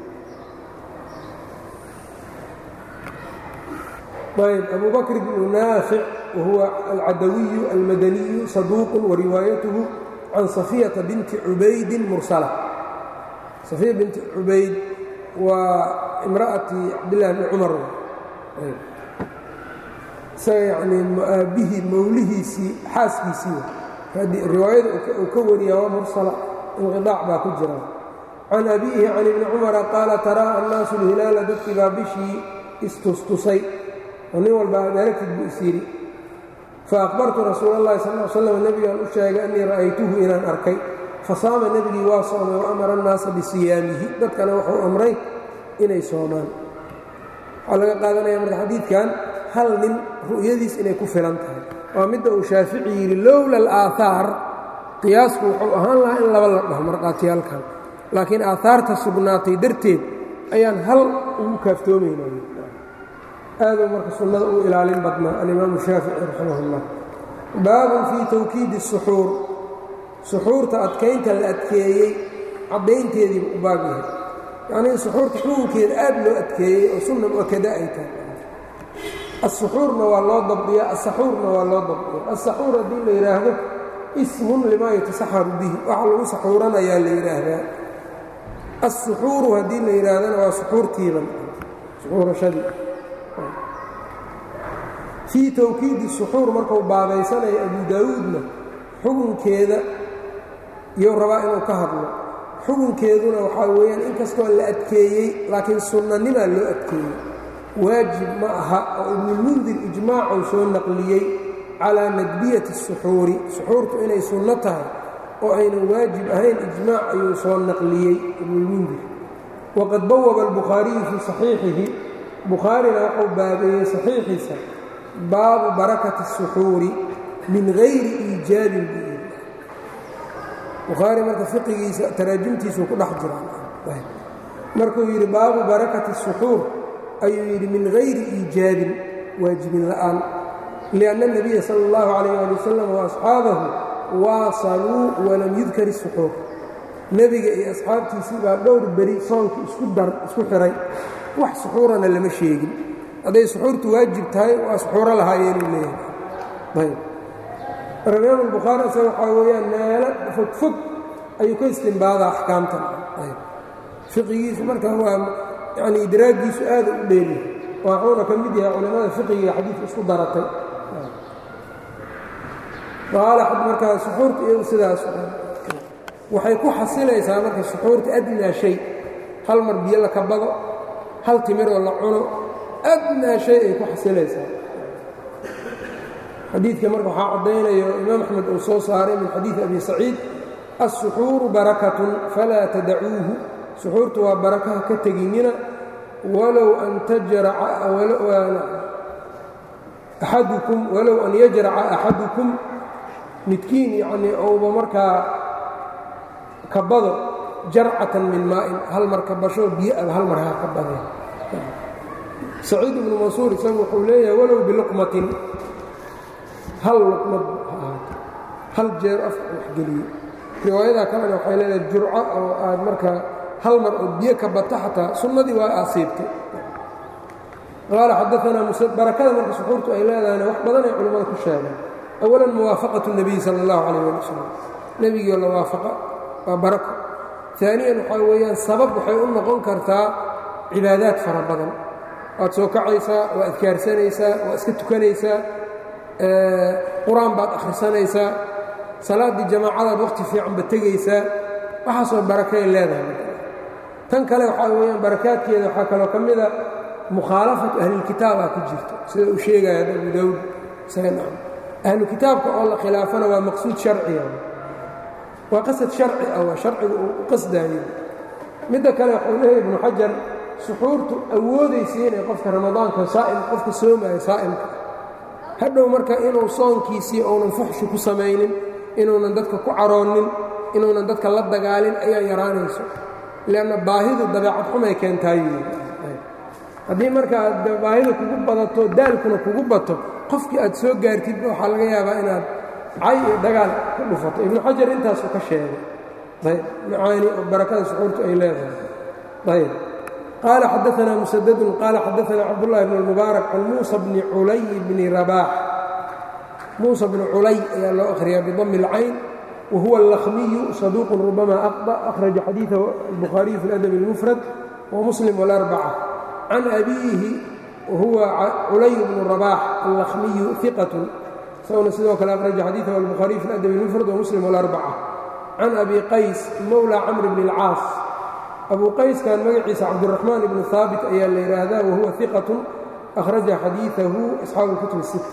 ayb abu bakr bnu naafic wahuwa alcadawiyu almadaniyu saduuqu wariwaayatuhu can safiyata binti cubaydin mursala safiya binti cubayd waa imra'ati cabdillahi bni cumar isaga yanii aabihii mowlihiisii xaaskiisii riwaayada uu ka wariya waa mursala inqiaac baa ku jira can abiihi can ibni cumara qaala taraa annaasu lhilaala dadkii baa bishii istustusay oo nin walba adaragtid buu is yidhi faaqbartu rasuul اllahi sal l slam nebigaan u sheegay annii ra'aytuhu inaan arkay fasaama nebigii waa soomay wa amara annaasa bisiyaamihi dadkana wuxuu amray inay soomaan waxaa laga qaadanaya marka xadiidkan hal nin ru'yadiis inay ku filan tahay waa midda uu shaafici yidhi lowla alaahaar qiyaasku wuxuu ahaan lahaa in laba la dhaho markhaatiyaalkan laakiin aahaarta sugnaatay darteed ayaan hal ugu kaaftoomayna aaduu marka sunnada u ilaalin badnaa alimaamu shaafici raximah اllah baabun fii tawkiidi الsuxuur suxuurta adkaynta la adkeeyey caddaynteediiba u baab yahay yacnii suxuurta xukunkeeda aad loo adkeeyey oo sunna mu'akada ay tahay الsuxuurna waa loo dabdiya asaxuurna waa loo dabdiya asaxuur haddii la yidhaahdo ismun limaa yatasaxaru bihi waxa lagu saxuuranayaa la yidhaahdaa الsuxuuru haddii la yidhaahdana waa suxuurtiiban suxuurashadii fii tawkiidi suxuur markuu baabaysanayo abu daawuudna xukunkeeda iyou rabaa inuu ka hadlo xukunkeeduna waxaa weeyaan inkastoo la adkeeyey laakiin sunnanimaa loo adkeeyey waajib ma aha oo ibnulmundir ijmaacuu soo naqliyey calaa nadbiyati الsuxuuri suxuurtu inay sunno tahay oo aynan waajib ahayn ijmaac ayuu soo naqliyey ibnulmundir waqad bawaba albukhaariyu fii saxiixihi bukhaarina wuxuu baabeeyey saxiixiisa baabu barakati الsuxuuri min gayri iijaabin buu yidhi bukhaari marka fiqigiisa taraajimtiisuu ku dhex jiraa markuu yidhi baabu barakati الsuxuur ayuu yidhi min gayri iijaabin waajibin la'aan lianna الnabiya sala اllahu calayh ali wasalam waasxaabahu waasaluu walam yudkar الsuxuur nebiga iyo asxaabtiisii baa dhowr beri soonka isku dar isku xihay wax suxuurana lama sheegin hadday suxuurtu waajib tahay waa suxuuro lahaayeenuu leeyahay ayb marka imaam albukhaari isaga waxaa weeyaan meelo fogfog ayuu ka istimbaadaa axkaamtan ayb fiqigiisu marka waa yacni idraagiisu aada u dheeriyahay waxuuna ka mid yahay culimmada fiqiga xadiidka isku daratay qaala markaa suxuurta iyadu sidaas waxay ku xasilaysaa marka suxuurta adnaa shay hal mar biyo la kabado hal timiroo la cuno adnaa shay ay ku xasilaysaa xadiidka marka waxaa caddaynayo imaam axmed uu soo saaray min xadiidi abi saciid الsuxuuru barakatun falaa tadacuuhu suxuurtu waa barakaha ka teginina walow an tajraca axadukum walow an yajraca axadukum midkiin yacnii ouba markaa kabado jarcatan min maa'in hal mar kabasho biyo aba hal mar ha ka badeen saciid ibnu mansuur isagu wuxuu leeyahay walow biluqmatin hal luqmad ha ahaato hal jeer afka waxgeliye riwaayadaa kalena waxay leedahay jurco oo aad markaa hal mar oo biyo ka bata xataa sunnadii waa asiibtay qaala xadaanaa barakada marka suxuurtu ay leedahayna wax badan ay culimmada ku sheegeen awalan muwaafaqatu nebiyi sala allahu calayh ali wasalam nebigiio la waafaqa waa barako aaniyan waxaa weeyaan sabab waxay u noqon kartaa cibaadaad fara badan waad soo kacaysaa waa adkaarsanaysaa waa iska tukanaysaa qur-aan baad akhrisanaysaa salaaddii jamaacadaad wakhti fiicanba tegaysaa waxaasoo barakay leedahay tan kale waxaa weyaan barakaadkeeda waxaa kaloo ka mida mukhaalafatu ahlilkitaabaa ku jirto sida uu sheegaya abu dawud ahlu kitaabka oo la khilaafana waa maqsuud sharciga waa qasad sharci ah waa sharciga uu u qasdaayo midda kale waxuu leeyahy ibnu xajar suxuurtu awoodaysa inay qofka ramadaanka saa'im qofka soomaayo saa'imka hadhow marka inuu soonkiisii uunan fuxshi ku samaynin inuunan dadka ku caroonnin inuunan dadka la dagaalin ayaa yaraanayso leanna baahidu dabeecad xumay keentaayu haddii marka aad baahida kugu badato daalkuna kugu bato qofkii aad soo gaartidba waxaa laga yaabaa inaad cay iyo dagaal ku dhufato ibnu xajar intaasuu ka sheegay ayb macaani oo barakada suxuurtu ay leedahay ayb qaala xadaanaa musadadun qaala xadaanaa cabdullahi bn اlmubaarak can muusa bni culay bni rabaax muusa bni culay ayaa loo akhriyaa bidami اlcayn wahuwa اllakhmiyu saduuq rubama aqطأ akhraja xadiiثahu albukhaariyu fi اladab اlmufrad wamuslim wاlarbaca can abiihi wahuwa culay bnu rabaax allakhmiyu iqat isaguna sidoo kale akhraja xadiiثahu albukhaariyu fi اladab اlmufrad wamuslim wاlarbaca can abi qays mowla camr bni اlcaas abu qayskan magaciisa cabduraxmaan ibnu haabit ayaa la yidhaahdaa wahuwa iqat akhraja xadiiثahu asxaabu اlkutub الsitta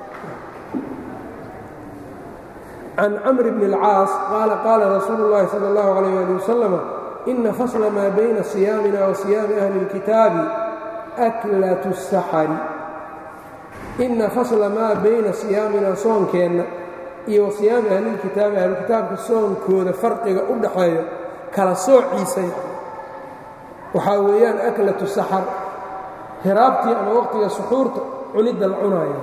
can camr bni اlcaas qaala qaala rasuulu اllahi salى اllahu عalيh ali wasalam ina fasla maa bayna siyaamina wa siyaami ahli اlkitaabi aklat الsaxari ina fasla maa bayna siyaamina soonkeenna iyo wa siyaami ahlilkitaabi ahlukitaabka soonkooda farqiga u dhaxeeyo kala soociisa waxaa weeyaan aklatu saxar hiraabtii ama waqtiga suxuurta cunidda la cunaayo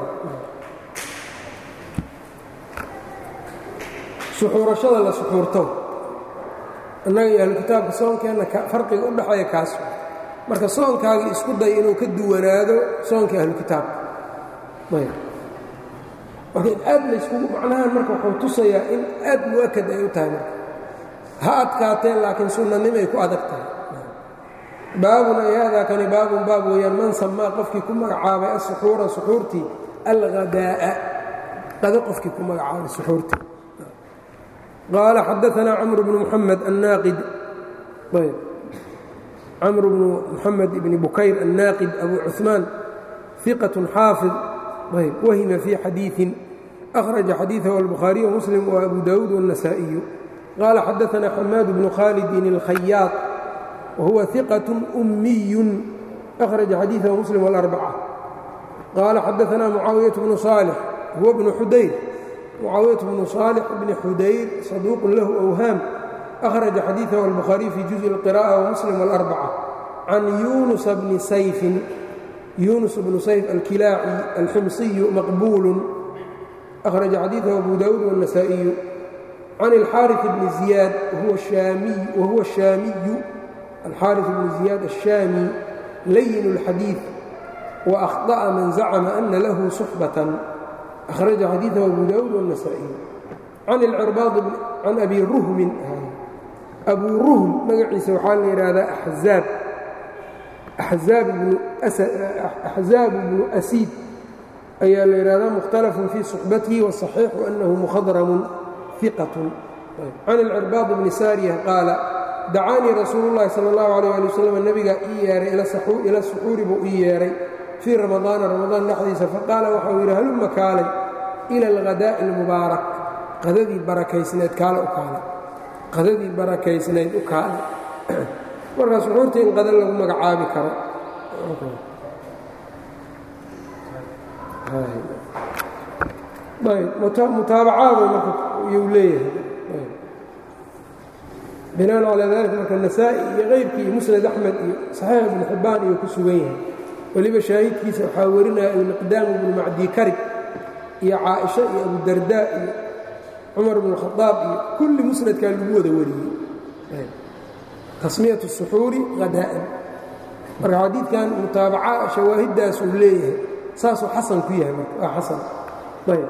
suxuurashada la suxuurto innaga iyo ahlukitaabka soonkeenna farqiga u dhaxeeya kaas marka soonkaagii isku day inuu ka duwanaado soonkii ahlukitaabka ayb marka in aad layskugu macnahan marka wuxuu tusayaa in aad mu'akad ay u tahay marka ha adkaateen laakiin sunnanimay ku adag tahay baabun ay haadaa kani baabun baab weeyaan man samaa qofkii ku magacaabay asuxuura suxuurtii alghadaa'a qado qofkii ku magacaabay suxuurtii qaala xadaanaa camr bnu muxamed annaaqid ayb camr bnu muxamed ibni bukayr annaaqid abu cuثmaan iqat xaafid ayb wahima fii xadiiثin أkhraja xadiiثahu albukhaariy wmuslim وabu dawuud والنasaaئiyu qaala xadaanaa xamaad bnu khaalidin اlkhayaaط wahuwa iqaة أmiyu أkhraja xadiiثahu muslim والأrbacة qaala xadaanaa mucaawiyaة bnu صaalix huwa bnu xudayr mucaawiyaة bnu صaalix bni xudayr saduuq lahu أwhaam أkhraja xadiiثahu albukhaariy fii juزءi الqirاءة wmuslim والأrbacة can yunusa bni sayfin yunus bnu sayf alkilaaci alximsiyu maqbuulu أkhraja xadiiثahu abu dawuud والنasaaئiyu can اlxaariث bni ziyaad wahuwa الشaamiyu alxaariث bni ziyaad الشaami layin الxadiiث وأkhطأa man zacma ana lahu صuxbaةa أkhraja xadiiثahu abu dawuud والنasaaئiyu can abi ruhmin abu ruhm magaciisa waxaa la yidhaahdaa axzaab axzaab bnu asiid ayaa la yidhahdaa mukhtalafun fii suxbatihi waصaxiixu annahu mukhadramun iqatun can ilcirbaad bni saariya qaala dacaanii rasuulu llahi sala اllahu alيyh ali wasalam nebigaa ii yeehay ila suxuuri buu ii yeedhay fii ramadaana ramadaan dhexdiisa faqaala waxau yidhi halumma kaalay ila alghadaa'i اlmubaarak qadadii barakaysneed kaale u kaale qadadii barakaysnayd u kaale markaa suxuurta in qada lagu magacaabi karo mutaabacaadu marka yuu leeyahay binaan calaa dalika marka nasaa-i iyo keyrkii iyo musnad axmed iyo saxiix ibnu xibbaan iyuu ku sugan yahay weliba shaahidkiisa waxaa warinaya almiqdaam ibnu macdii karib iyo caaisha iyo abudardaa iyo cumar bnu khadaab iyo kulli musnadkaa lagu wada wariyey tasmiyat suxuuri hadaa'an marka xadiidkan mutaabaca shawaahiddaas uu leeyahay saasuu xasan ku yahay marka waa xasan ayb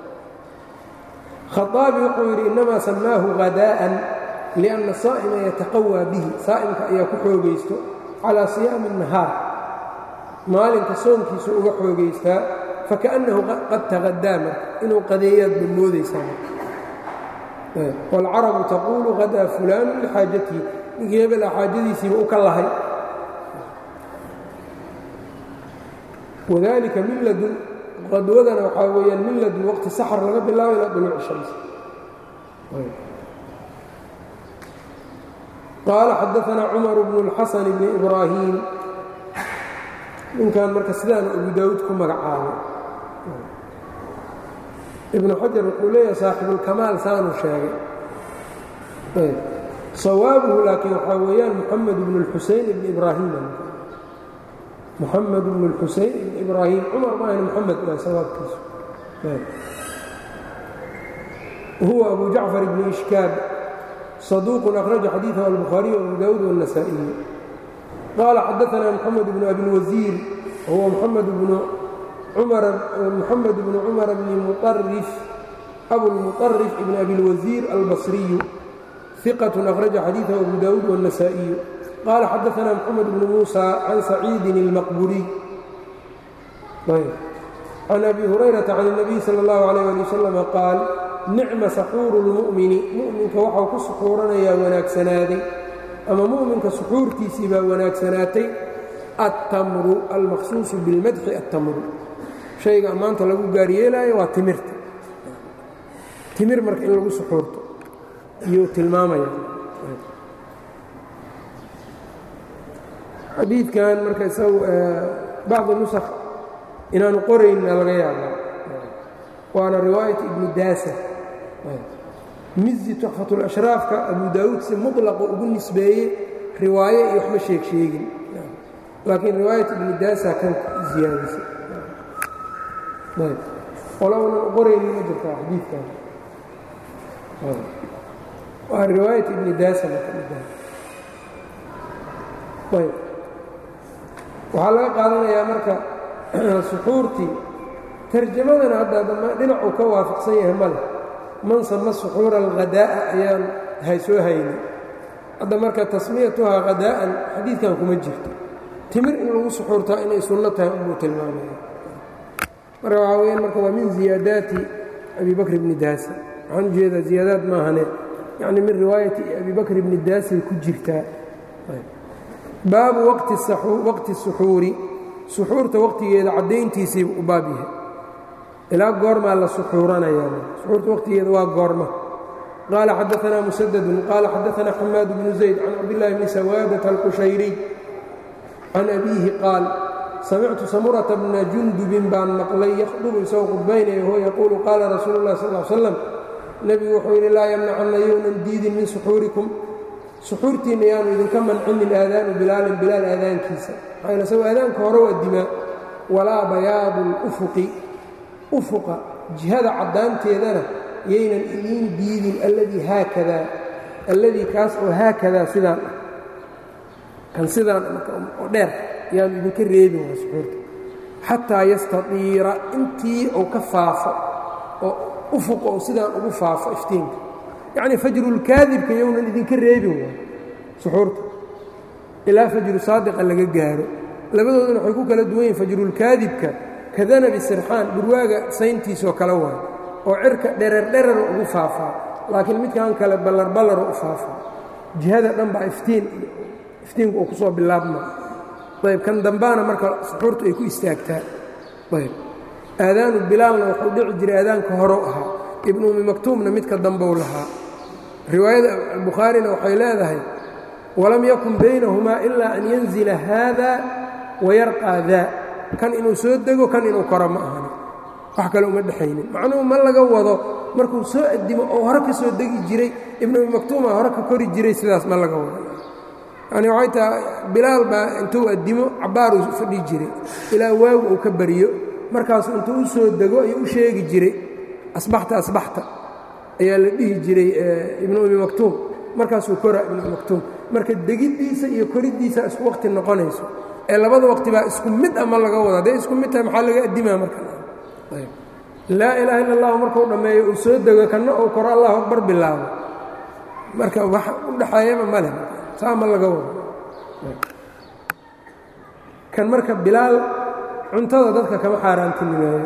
khaaabi wuxuu yidhi innamaa samaahu hadaa'an lianna saa'ima yataqawaa bihi saa'imka ayaa ku xoogaysto calaa siyaami nahaar maalinka soonkiisu uga xoogaystaa fakaأnnahu qad taqadaa marka inuu qadeeyaad ba moodaysaa wاlcarabu taquulu hadaa fulaanu lixaajatihi ninkii hebela xaajadiisiiba u ka lahay wadalika min ladun qadwadana waxaa weeyaan min ladun waqti saxr laga bilaabo ilaa duluuci shams qaala xadaanaa cumar bnu اlxasan bni ibraahim ninkan marka sidaana abu daawuud ku magacaabay ibnu xajar wuxuu leeyahay saaxibulkamaal saanuu sheegay sawaabuhu laakiin waxaa weeyaan muxamed bnu اlxuseyn ibni ibraahim muxamed bnu اlxuseyn ibni ibraahim cumar maahan moxamed waa sawaabkiisu huwa abu jacfar ibni ishkaab saduuqun akhraja xadiiثahu albukhaariy abu daawuud wالnasaa'iy qaala xadaanaa moxamed bnu abilwasiir huwa moxamed bnu محمد بن cمر بن مطرف أبوالمطرف بن أبي الوزير البصري ثقة أخرج حديثه أبو داود والنسائي قال حدثنا محمد بن موسى عن سعيد المقبوري عن أبي هريرة عن النبي صلى الله عليه ولي وسلم قال نعم سحور المؤمن مؤمنka waxau ku suxuuranayaa wanaagsanaaday ama muؤminka suxuurtiisii baa wanaagsanaatay التمر المخصوص بالمدح التمر shayga ammaanta lagu gaaryeelaayo waa timirta timir marka in lagu suxuurto iyuu tilmaamaya xadiidkan marka isagu bacdi nusakh inaanu qorayna laga yaabaa waana riwaayat ibni daasa mizi tuxfatulashraafka abu daawuud si muطlaqa ugu nisbeeyey riwaaye iyo waxma sheeg sheegin laakiin riwaayat ibni daasa kan ziyaadisay qolownan qorayni ma jirtaa xadiidkan waa riwaayat ibni daasa ayb waxaa laga qaadanayaa marka suxuurtii tarjamadana hadda dhinacuu ka waafaqsan yahay male man sama suxuura alghadaa'a ayaan haysoo hayni hadda marka tasmiyatuhaa hadaa'an xadiidkan kuma jirto timir in lagu suxuurtaa inay sunno tahay unbuu tilmaamaya marka waxaa weyaan marka waa min ziyaadaati abi bakr bni daasa waxaan ujeedaa ziyaadaad maahane yacni min riwaayati abi bakr bni daasay ku jirtaa baabu waqti suxuuri suxuurta waqtigeeda caddayntiisiiba u baab yahay ilaa goormaa la suxuuranayaa suxuurta waqtigeeda waa goorma qaala xadaanaa musadadun qaala xadaanaa xamaad bnu zayd can cabdillaahi bni sawaadata alqushayriy can abiihi qaal samictu samurata bna jundubin baan maqlay yakhdubu isagoo khudbaynaya huwa yaquulu qaala rasuulu اllahi sal l slam nebigu wuxuu yidhi laa yamnacanna yownan diidin min suxuurikum suxuurtiinna yaanu idinka mancinin aadaanu bilaalin bilaal aadaankiisa maxaa isagoo aadaanka hore waa dimaa walaa bayaadu اlufuqi ufuqa jihada caddaanteedana yaynan idiin diidin alladii haakadaa alladii kaas oo haakadaa sidaan ah kan sidaan oo dheer yaanu idinka reebin waa suxuurta xataa yastatiira intii uu ka faafo oo ufuqa uu sidaan ugu faafo iftiinka yacnii fajrulkaadibka yownan idinka reebin waa suxuurta ilaa fajru saadiqa laga gaaro labadooduna waxay ku kala duwan yihin fajrulkaadibka ka danabi sirxaan dhurwaaga sayntiisoo kale waay oo cirka dhererdherer ugu faafaa laakiin midkan kale ballarballar u faafaa jihada dhan baa iftiin iftiinku uu ku soo bilaabma ayb kan dambaana marka suxuurtu ay ku istaagtaa ayb aadaanu bilaalna wuxuu dhici jiray aadaanka horou ahaa ibnu umi maktuumna midka dambou lahaa riwaayada bukhaarina waxay leedahay walam yakun baynahumaa ilaa an yanzila haada wayarqaa daa kan inuu soo dego kan inuu koro ma ahani wax kale uma dhexaynin macnuhu ma laga wado markuu soo addimo oo hore ka soo degi jiray ibnu umi maktuuma hore ka kori jiray sidaas ma laga wado yani waxay tahay bilaal baa intuu addimo cabbaaruu fadhi jiray ilaa waagu uu ka bariyo markaasu intuu u soo dego ayuu u sheegi jiray asbaxta asbaxta ayaa la dhihi jiray ibnu umi maktuum markaasuu koraa ibnu umi maktuum marka degiddiisa iyo koriddiisa isku waqti noqonayso ee labada waqti baa isku mid a ma laga wado hadday isku mid tahay maxaa laga addimaa marka laa ilaaha illa allahu markuu dhammeeyo uu soo dego kanna uu koro allahu akbar bilaabo marka wax u dhaxeeyaba ma leh saa ma laga wado kan marka bilaal cuntada dadka kama xaaraantinimeeyo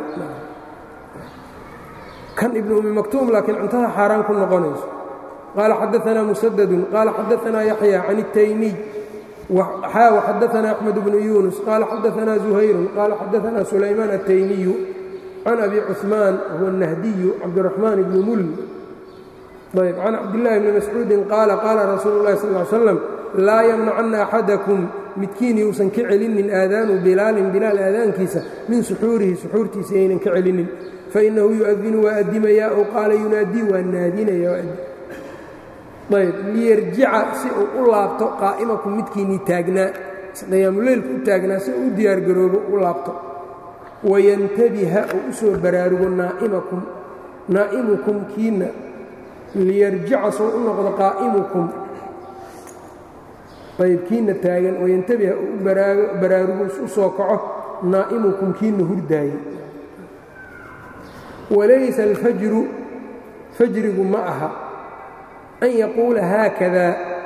kan ibnu umi maktuum laakiin cuntada xaaraan ku noqonayso qaala xadaanaa musadadun qaala xadaanaa yaxya can الtaymiy xaa waxadaanaa axmed bnu yunus qaala xadaanaa zuhayrun qaala xadaanaa sulaymaan الtaymiyu can abi cuثmaan huwa الnahdiyu cabdiraxmaan ibni mul ayb can cabdillaahi bni mascuudin qaala qaala rasuulu اllahi sal ly slam laa yamnacanna axadakum midkiin yuusan ka celinin aadaanu bilaalin bilaal aadaankiisa min suxuurihi suxuurtiisa yaynan ka celinin fainahu yu'adinu waa addimayaa ow qaala yunaadii waa naadinaya ayb liyarjica si uu u laabto qaa'imakum midkiinnii taagnaa qiyaamuleylku u taagnaa si uu u diyaargaroobo u laabto wayantabiha uu u soo baraarugo naa'imakum naa'imukum kiinna liyarjica soo u noqdo qaa'imukum ayb kiinna taagan wayantabiha uu u baraarugo u soo kaco naa'imukum kiinna hurdaaye walaysa alfajru fajrigu ma aha an yaquula haakada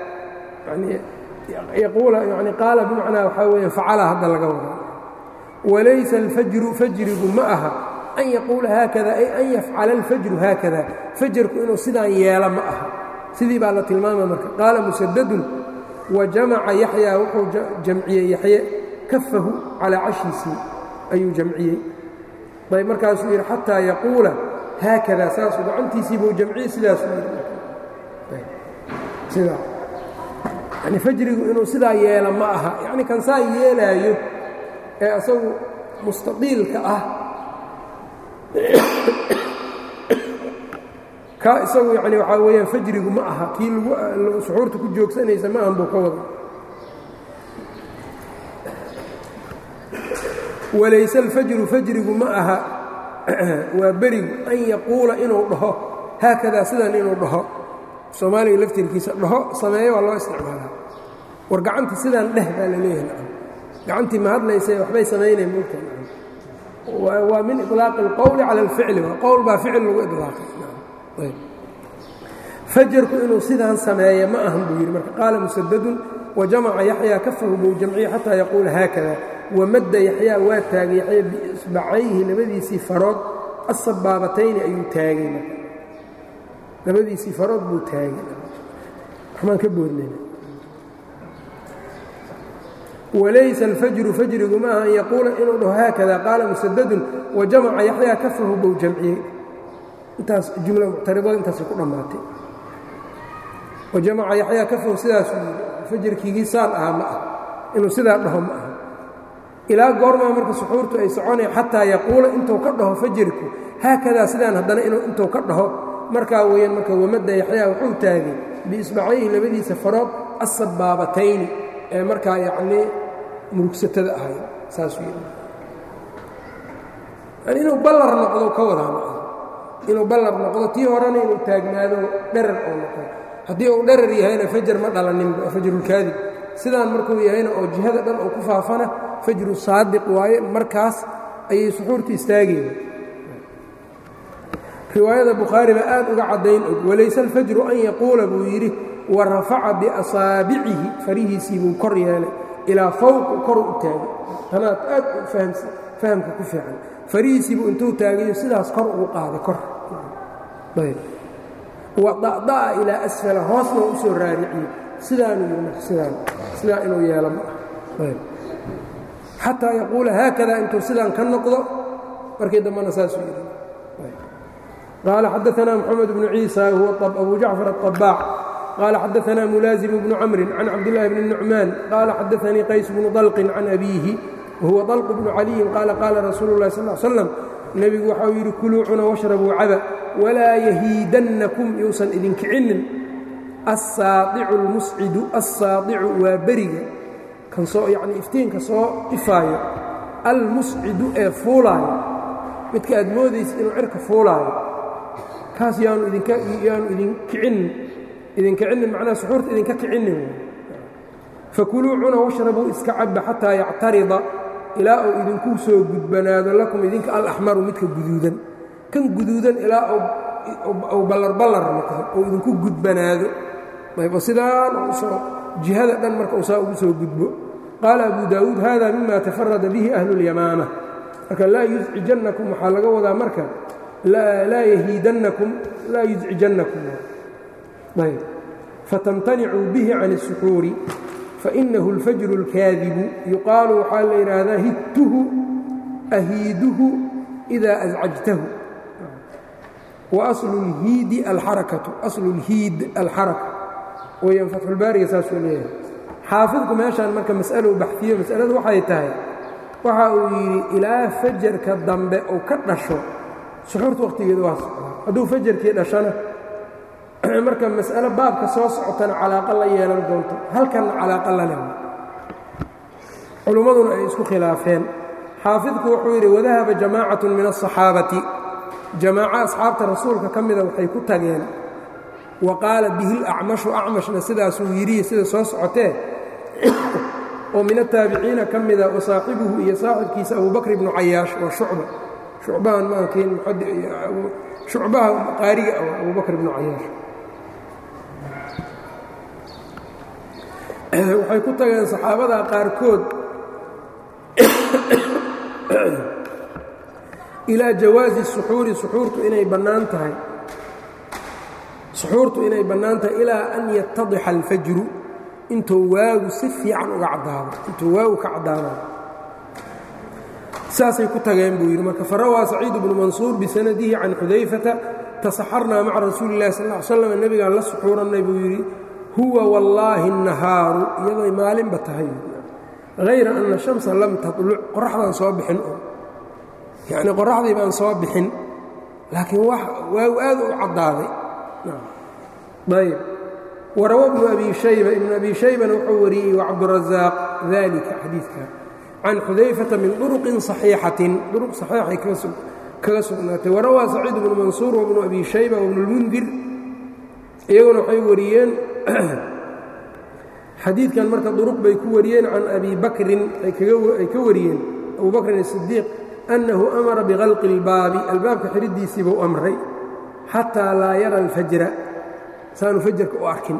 yaquula yani qaala bimacnaa waxaa weya facala hadda laga wada walaysa alfajru fajrigu ma aha an yaquula haakada ay an yafcala alfajru haakada fajarku inuu sidaan yeelo ma aha sidii baa la tilmaama marka qaala musadadun wa jamaca yaxyaa wuxuu jamciyey yaxye kafahu calaa cashiisii ayuu jamciyey ayb markaasuu yidhi xataa yaquula haakada saasuu gacantiisiibuu jamciyey sidaasuu yidhi sidaa yani fajrigu inuu sidaa yeelo ma aha yacni kan saa yeelaayo ee asagu mustaqiilka ah ka isagu yani waxaa weeyaan fajrigu ma aha kii lagu suxuurta ku joogsanaysa ma ahan buu ka wada walayse alfajru fajrigu ma aha waa berigu an yaquula inuu dhaho haakadaa sidan inuu dhaho soomaaliga laftirkiisa dhaho sameeyo waa loo isticmaalaa war gacantii sidaan dheh baa la leeyahay nacam gacantii ma hadlaysae waxbay samaynayn mulka nacam waa min iطlaaqi اlqowli cala اlficli waa qowl baa ficil lagu iطlaaqay ayb fajarku inuu sidaan sameeya ma ahan buu yidhi marka qaala musadadun wajamaca yaxyaa kafahu buu jamciye xataa yaquula haakada wamadda yaxyaa waa taagay yaxya biisbacayhi labadiisii farood asabaabatayni ayuu taagay marka labadiisii farood buu taagay waxmaan ka boodnayna walaysa alfajru fajrigu ma aha an yaquula inuu dhaho haakada qaala musadadun wajamaca yaxyaa kafahu buu jamciyey intaas jumla muctaridada intaasay ku dhammaatay wajamaca yaxyaa kafahu sidaasuu yidhi fajrkiigii saan ahaa ma ah inuu sidaa dhaho ma aha ilaa goormaa marka suxuurtu ay soconaya xataa yaquula intuu ka dhaho fajrku haakadaa sidaan haddana intuu ka dhaho markaa weeyaan marka wamadda yaxyaa wuxuu taagay biisbacayhi labadiisa farood asabaabatayni ee markaa yacnii murugsatada ahay saasuu yidhi yani inuu ballar noqdo ka wadaa ma aha inuu ballar noqdo tii horena inuu taagnaado dherar oo noqdo haddii uu dherar yahayna fajar ma dhalaninba fajrulkaadib sidaan markuu yahayna oo jihada dhan oo ku faafana fajru saadiq waaye markaas ayay suxuurta istaagayeen riwaayada bukhaari baa aad uga caddayn og walayse alfajru an yaquula buu yidhi wa rafaca biasaabicihi farihiisii buu kor yeelay ilaa fawqu koru u taagay tanaad aad u fahamka ku fiican farihiisiibuu intuu taagayo sidaas kor ugu qaaday kor wa da'da'a ilaa asfala hoosna u soo raariciyey sidaanuu yidhi marka sidaan sidaa inuu yeelo ma ah xataa yaquula haakada intuu sidaan ka noqdo markii dambena saasuu yidhi qaala xadaanaa moxamed bnu ciisa huwa abu jacfar aلطabaac qaala xadaanaa mulaazimu bnu camrin can cabdillaahi bni nucmaan qaala xadaanii qays bnu dalqin can abiihi wahuwa طalq bnu caliyin qaala qaala rasuulu اlahi sal ly slam nebigu waxau yidhi kuluu cuna washrabuu caba walaa yahiidannakum yuusan idinkicinin assaadicu اlmuscidu assaadicu waa beriga kan soo yacni iftiinka soo ifaayo almuscidu ee fuulaayo midka aad moodaysa inuu cirka fuulaayo kaas yaanu idinka yaanu idin kicinin idin kicinin macnaha suxuurta idinka kicinin fakuluu cuna washrabuu iska caba xataa yactarida ilaa uu idinku soo gudbanaado lakum idinka alaxmaru midka guduudan kan guduudan ilaa uu ballarballar noqdo uu idinku gudbanaado ayb oo sidaan usoo jihada dhan marka uu saa ugu soo gudbo qaala abu daawuud hada mima tafarada bihi ahlu اlyamaama marka laa yuscijannakum waxaa laga wadaa marka laa yahiidannakum laa yuscijannakum ayb fatamtanicuu bihi can الsuxuuri fainahu اlfajru اlkaadibu yuqaalu waxaa la yidhaahdaa hidtuhu ahiiduhu إida ascajtahu wa aslu اlhiidi alxarakatu aslu اlhiid alxaraka weyaan fatxulbaariga saasuu leeyahay xaafidku meeshaan marka mas'alo baxfiyo masaladu waxay tahay waxa uu yidhi ilaa fajarka dambe uu ka dhasho suxuurta wakhtigeeda waa socdaa hadduu fajarkii dhashana marka mas'alo baabka soo socotana calaaqa la yeelan doonto halkanna calaaqa la leh culummaduna ay isku khilaafeen xaafidku wuxuu yidhi wadahaba jamaacatu min aلصaxaabati jamaaco asxaabta rasuulka ka mida waxay ku tageen wa qaala bihi اlacmashu acmashna sidaasuu yidhi sida soo socotee oo min ataabiciina ka mida wa saaxibuhu iyo saaxibkiisa abubakr ibnu cayaash waa shucba shucbahan maankiin shucbaha qaariga ah abubakr ibnu cayaash waxay ku tageen saxaabada qaarkood ilaa jawaazi suxuuri suxuurtu inay bannaan tahay suxuurtu inay bannaan tahay ilaa an yatadixa alfajru intuu waagu si fiican uga caddaado intuu waagu ka caddaado saasay ku tageen buu yidhi marka farawaa saciid bnu mansuur bisanadihi can xudayfata tasaxarnaa maca rasuuli illahi sal ly slam nebigaan la suxuurannay buu yidhi huwa wallaahi الnahaaru iyadoy maalinba tahay hayra ana shamsa lam taluc qoraxdaan soo bixin oo yacni qoraxdii baan soo bixin laakiin waagu aad u caddaaday ayb warawa bnu abi shayba ibnu abi shaybana wuxuu wariyey wacabdurazaaq dalika xadiidka can xudayfata min duruqin صaxiixatin duruq saxiixay kaga sugnaatay warawaa saciid bnu mansuur wabnu abi shayba wabnu اlmundir iyaguna waxay wariyeen xadiidkan marka duruq bay ku wariyeen can abi bakrin ay ka wariyeen abu bakrin الصidiiq annahu amara bikalqi اlbaabi albaabka xidhidiisii buu amray xataa laa yara اlfajra saanu fajarka u arkin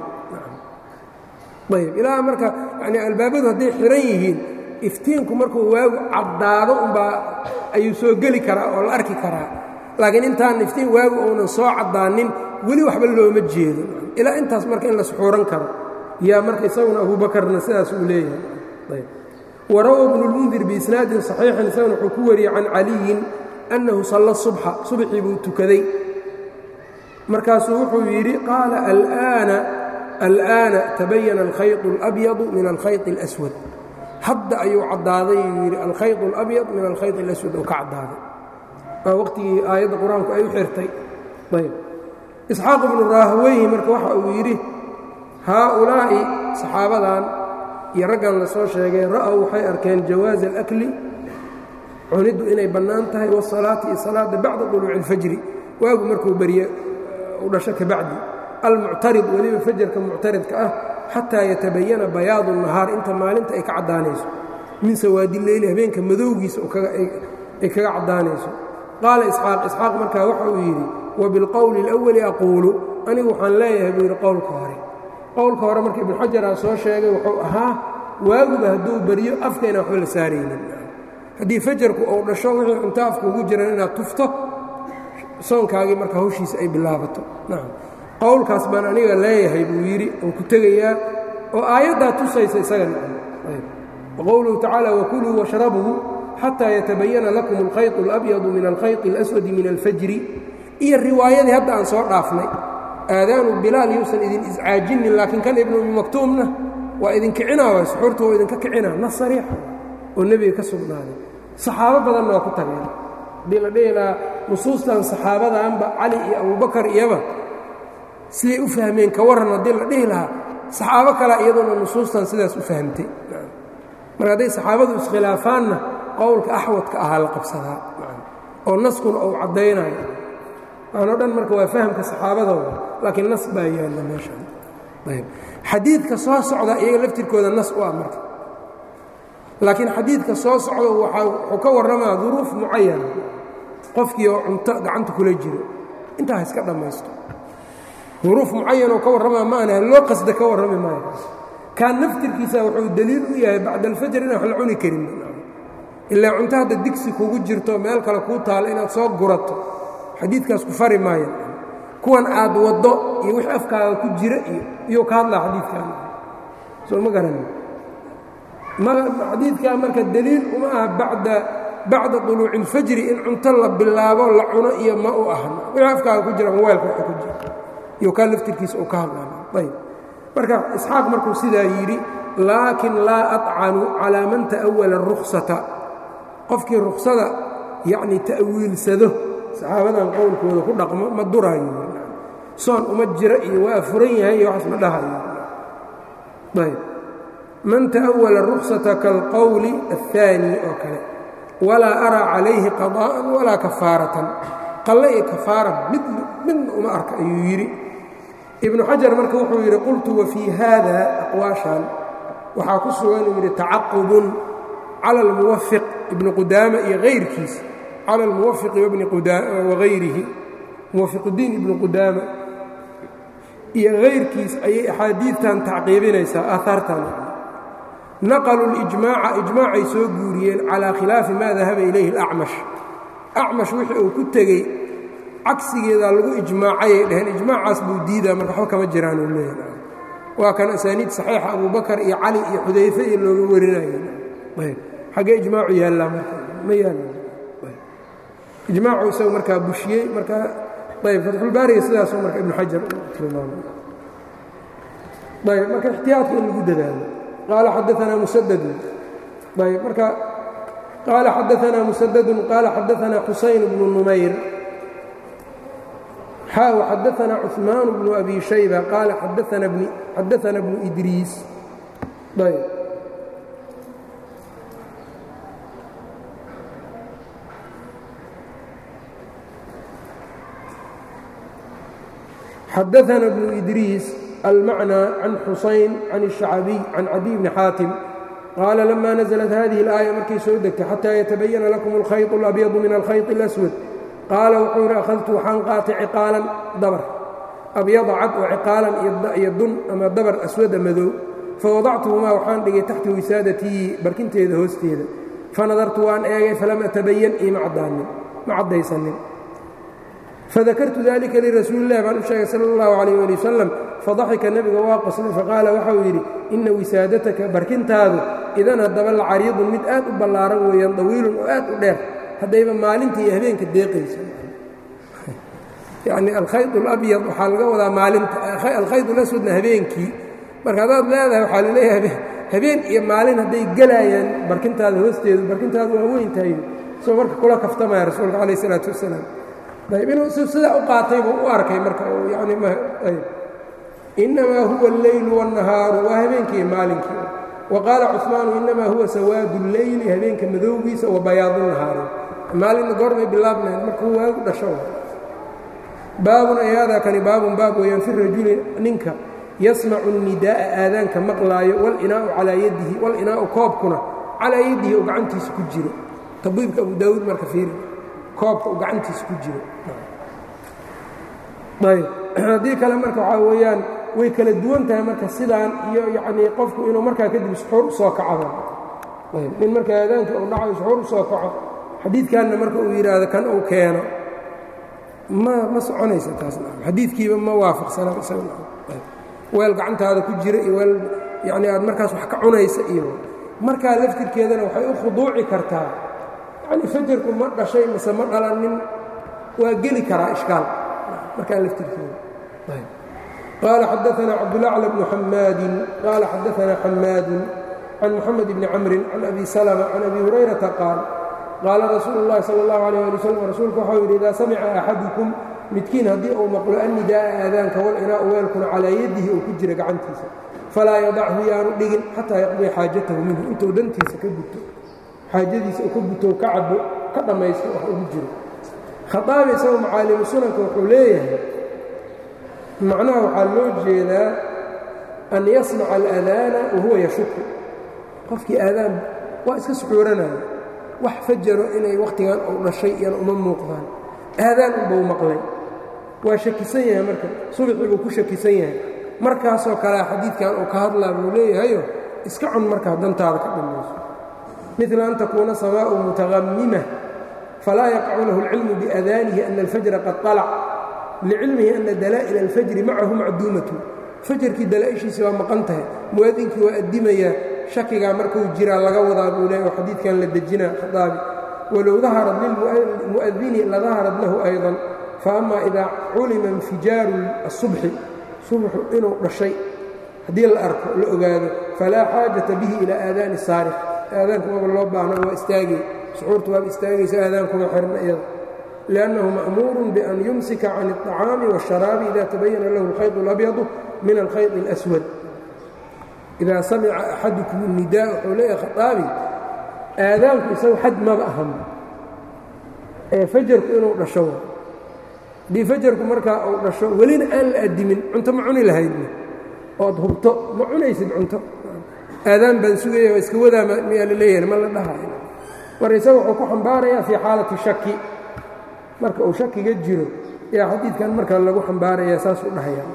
ayb ilaa marka yani albaabadu hadday xiran yihiin iftiinku markuu waagu caddaado umbaa ayuu soo geli karaa oo la arki karaa laakiin intaan iftiin waagu uunan soo caddaanin weli waxba looma jeedo ilaa intaas marka in la suxuuran karo yaa marka isaguna abuubakarna sidaas uu leeyahay warawa bnu اlmundir biisnaadin صaxiixin isaguna wuxuu ku wariyey can caliyin annahu salla subxa subxii buu tukaday markaasuu wuxuu yidhi qaala alآana alآana tabayana alkhayط اlأbyadu min alkhayط اlأswad hadda ayuu caddaaday yuu yidhi alkhayط اlأbyad min alkhayط اlaswad oo ka caddaaday waa waqtigii aayadda qur-aanku ay u xirtay ayb isxaaq ibnu raahweyhi marka waxa uu yidhi haaulaa'i saxaabadan iyo raggan la soo sheegay ra'ow waxay arkeen jawaaza alakli cuniddu inay bannaan tahay wasalaati iyo salaada bacda duluuci اlfajri waagu markuu berye u dhasho ka bacdi almuctarid weliba fajarka muctaridka ah xataa yatabayana bayaadu الnahaar inta maalinta ay ka caddaanayso min sawaadi leyli habeenka madowgiisa ay kaga caddaanayso qaala isxaaq isxaaq markaa waxa uu yidhi wabilqowli اlأwali aquulu anigu waxaan leeyahay buu yidhi qowlka hore qowlka hore marka ibnu xajaraa soo sheegay wuxuu ahaa waaguba hadduu baryo afkayna waxba la saaraynin haddii fajarku uu dhasho wixii cunto afka ugu jiran inaad tufto soonkaagii marka hawshiisa ay bilaabato nacam qowlkaas baan aniga leeyahay buu yidhi oon ku tegayaa oo aayaddaa tusaysa isaga nacam waqowluhu tacaala wakuluu washrabuu xataa yatabayana lakum alkhayط اlabyadu min alkhayط اlaswadi min alfajri iyo riwaayadii hadda aan soo dhaafnay aadaanu bilaal yuusan idin iscaajinin laakiin kan ibnu umi maktuumna waa idin kicinaa waay suxuurta waa idinka kicinaa nas sariixa oo nebiga ka sugnaaday saxaabo badanna waa ku tageen haddii la dhihi lahaa nusuustan saxaabadanba cali iyo abubakar iyaba siday u fahmeen ka warran haddii la dhihi lahaa saxaabo kalea iyaduna nusuustan sidaas u fahamtay marka hadday saxaabadu iskhilaafaanna qowlka axwadka ahaa la qabsadaa oo naskuna uu caddaynayo waanoo dhan marka waa fahamka saxaabadooda laakiin nas baa yaalla meeshaan ayb xadiidka soo socda iyaga laftirkooda nas u ah marka laakiin xadiidka soo socda wuxuu ka warramaa duruuf mucayana qofkii oo cunto gacanta kula jiro intaa ha iska dhammaysto duruuf mucayanoo ka warramaa ma ana loo qasda ka warrami maayo kaan naftirkiisa wuxuu daliil u yahay bacda alfajr inaan wax la cuni karin ilaa cunto hadda digsi kugu jirto meel kale kuu taalo inaad soo gurato xadiidkaas ku fari maayo kuwan aad waddo iyo wix afkaaga ku jira iyo iyuu ka hadlaa xadiidkan soo ma garanin xadiidkaa marka daliil uma aha bacda bacda طuluuci اlfajri in cunto la bilaabo la cuno iyo ma u ahna wixii afkaaga ku jira mobaylka waxa ku jira iyo kaa laftirkiisa uu ka hadlaa ayb marka isxaaq markuu sidaa yidhi laakin laa aطcanu calaa man ta'awala الruksata qofkii ruksada yacni ta'wiilsado saxaabadan qowlkooda ku dhaqmo ma duraayo soon uma jira iyo waa furan yahay iyo waxaas ma dhahayo ayb man ta'awala ruksata kaalqowli الثaani oo kale walaa araa calayhi qaضaءan walaa kafaaratan qalle iyo kafaara mid midna uma arka ayuu yidhi ibnu xajar marka wuxuu yidhi qultu wafii haada aqwaashan waxaa ku sugan uu yidhi tacaqubun cala اlmuwafiq ibni qudaama iyo hayrkiis cala almuwafiqi wagayrihi muwafiquddiin ibni qudaama iyo hayrkiis ayay axaadiidtan tacqiibinaysaa aahaartan naqaluu lijmaaca ijmaacay soo guuriyeen calaa khilaafi maa dahaba ilayhi اlacmash acmash wixii uu ku tegey cagsigeedaa lagu ijmaacayay dhaheen ijmaacaas buu diidaa marka waxba kama jiraan uu leeyahay waa kan asaaniid saxiixa abubakar iyo cali iyo xudayfe iyo looga warinayay ayb xaggee ijmaacu yaallaa marka ma yaalla ijmaacu isaga markaa bushiyey marka ayb fatxulbaariga sidaasoo marka ibnu xajar tilmaamay ayb marka ixtiyaadka in lagu dadaalo qaala xadaanaa musadadun ayb marka qaala xadaanaa musadadun qaala xadaanaa xusayn bnu numayr xaa xadaanaa cuثmaan bnu abi shayba qaala xadaana bnu idriis ayb xadaana bnu idriis almacnى can xusayn can الشhacbiy can cadiy bni xaatim qaala lama naزlat hadihi اlآaya markay soo degtay xataa yatabayana lakum اlkhayط اlabyadu min alkhayط اlaswad qaala wuxuu yidhi akhadtu waxaan qaatay ciqaalan dabar abyada cad oo ciqaalan iyo dun ama dabar aswada madow fawadactuhumaa waxaan dhigay taxta wisaadatii barkinteeda hoosteeda fanadartu waan eegay falam atabayan iima caddaanin ma caddaysanin fadakartu dalika lirasuuli illahi baan u sheegay sala اllahu calayh ali wasalam fadaxika nebiga waa qoslay faqaala waxau yidhi inna wisaadataka barkintaadu idan haddaba la cariidun mid aad u ballaaran weeyaan dawiilun oo aad u dheer haddayba maalinta iyo habeenka deeqayso yacni alkhayd alabyad waxaa laga wadaa maalinta alkhayd alaswadna habeenkii marka haddaad leedahay waxaa laleeyahay habeen iyo maalin hadday gelaayaan barkintaada hoosteedu barkintaadu waa weyn tahay soo marka kula kaftamaya rasuulka calayh isalaatu wasalaam ayb inuu sidaa u qaatay buu u arkay marka yani ayb innamaa huwa alleylu wاnnahaaru waa habeenkii maalinkii wa qaala cuثmaanu innamaa huwa sawaadu اlleyli habeenka madowgiisa wa bayaadu nahaari maalinna goormay bilaabnayn markuu waagu dhasho baabun ayaadaa kani baabun baab weeyaan fi rajuli ninka yasmacu الnidaa'a aadaanka maqlaayo wاlinaau calaa yadihi wاlinaau koobkuna calaa yadihi oo gacantiisa ku jiro tabiibka abu daawuud marka fiiri koobka uu gacantiisa ku jiro ayb haddii kale marka waxaa weeyaan way kala duwan tahay marka sidaan iyo yacnii qofku inuu markaa kadib suxuur u soo kacdo ayb nin marka aadaanka uu dhacayo suxuur u soo kaco xadiidkanna marka uu yidhaahdo kan uu keeno ma ma soconaysa taas xadiidkiiba ma waafaqsana weel gacantaada ku jira iyo weel yacnii aad markaas wax ka cunaysa iyo markaa laftirkeedana waxay u khuduuci kartaa yacni fajarku ma dhashay mase ma dhalanin waa geli karaa ishkaal markaa laftirkeeda qaala xadaanaa cabdulacla bnu xamaadin qaala xadaanaa xamaadun can moxamed bni camrin can abi salma can abi hurayrata qaal qaala rasuulu اllahi salى اllahu alيyh ali wslam rasuulku waxau yidhi idaa samica axadukum midkiin haddii uu maqlo annidaa'a aadaanka walinaa'u weelkuna calaa yadihi oo ku jira gacantiisa falaa yadachu yaanu dhigin xataa yaqdiya xaajatahu minhu intuu dantiisa ka guto xaajadiisa uu ka guto ka cabo ka dhammaysto wax ugu jiro khaaabi isagoo macaalimu sunanka wuxuu leeyahay macnaha waxaa loo jeedaa an yasmaca aladaana wahuwa yashuku qofkii aadaan waa iska suxuuranaya wax fajaro inay wakhtigan uu dhashay iyana uma muuqdaan aadaan unbau maqlay waa shakisan yahay marka subaxii buu ku shakisan yahay markaasoo kalea xadiidkan uu ka hadlaa buu leeyahayo iska cun markaa dantaada ka dhammayso midla an takuuna samaa'u mutaqamima falaa yaqacu lahu اlcilmu biadaanihi ana alfajra qad طalac licilmihi ana dalaa'il alfajri macahu macduumatun fajarkii dalaa'ishiisi waa maqan tahay mu'adinkii waa addimayaa shakigaa markuu jiraa laga wadaa buu leeya oo xadiidkan la dejinaa khaaabi walow daharat lilmu'adini ladaharat lahu ayضan faama idaa culima infijaaru الصubxi subxu inuu dhashay haddii la arko la ogaado falaa xaajata bihi ilaa aadaani saarif aadaanku maba loo baahna waa istaagay suxuurtu waaba istaagaysa aadaankuma xirna iyada liannahu ma'muurun bian yumsika can الطacaami wالsharaabi ida tabayana lahu اlkhayط اlabyadu min alkhayط اlأswad idaa samica axadukum الnidaa wuxuu leeyahay khaaabi aadaanku isagu xad maba ahan ee fajarku inuu dhasho haddii fajarku markaa uu dhasho welina aan la adimin cunto ma cuni lahaydna ood hubto ma cunaysid cunto aadaan baan sugaya waa iska wadaa miyaa la leeyahay ma la dhahayo mar isaga wuxuu ku xambaarayaa fii xaalati shaki marka uu shakiga jiro yaa xadiidkan marka lagu xambaarayaa saasuu dhahayaa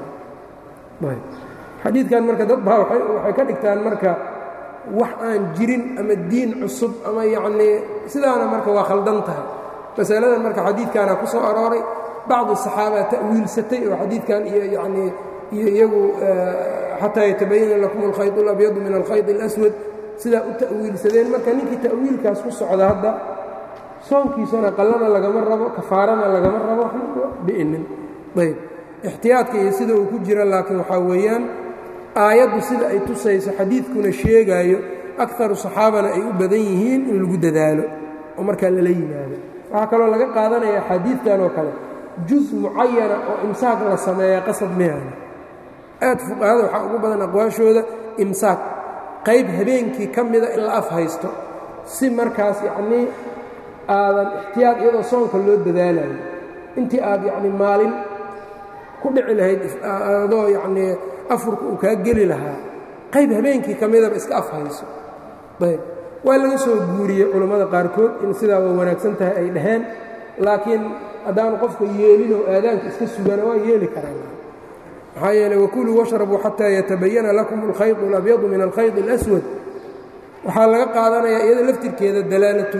xadiidkan marka dad baa waxay ka dhigtaan marka wax aan jirin ama diin cusub ama yacnii sidaana marka waa khaldan tahay masaladan marka xadiidkaana ku soo arooray bacdu saxaabaa ta'wiilsatay oo xadiidkan iyo yanii iyo iyagu xataa yatabayana lakum alkhayط اlabyadu min alkhayط اlaswad sidaa u ta'wiilsadeen marka ninkii ta'wiilkaas ku socda hadda soonkiisana qallana lagama rabo kafaarana lagama rabo bi'inin ayb ixtiyaadka iyo sida uu ku jira laakiin waxaa weeyaan aayaddu sida ay tusayso xadiidkuna sheegaayo akaru saxaabana ay u badan yihiin in lagu dadaalo oo markaa lala yimaado waxaa kaloo laga qaadanaya xadiidkan oo kale juz mucayana oo imsaaq la sameeya qasab miyaana aad fuqahada waxaa ugu badan aqwaashooda imsaaq qayb habeenkii ka mida in la af haysto si markaas yacnii aadan ixtiyaad iyadoo soonka loo dadaalayo intii aad yacni maalin ku dhici lahayd adoo yacnii afurka uu kaa geli lahaa qayb habeenkii ka midaba iska af hayso ayb waa laga soo guuriyey culammada qaarkood in sidaa way wanaagsan tahay ay dhaheen laakiin haddaanu qofka yeelinoo aadaanka iska sugana waa yeeli karaan maxaa yeeley wakuluu washrabuu xataa yatabayana lakum alkhayط اlabyadu min alkhayط اlaswad waxaa laga qaadanayaa iyada laftirkeeda dalaalatu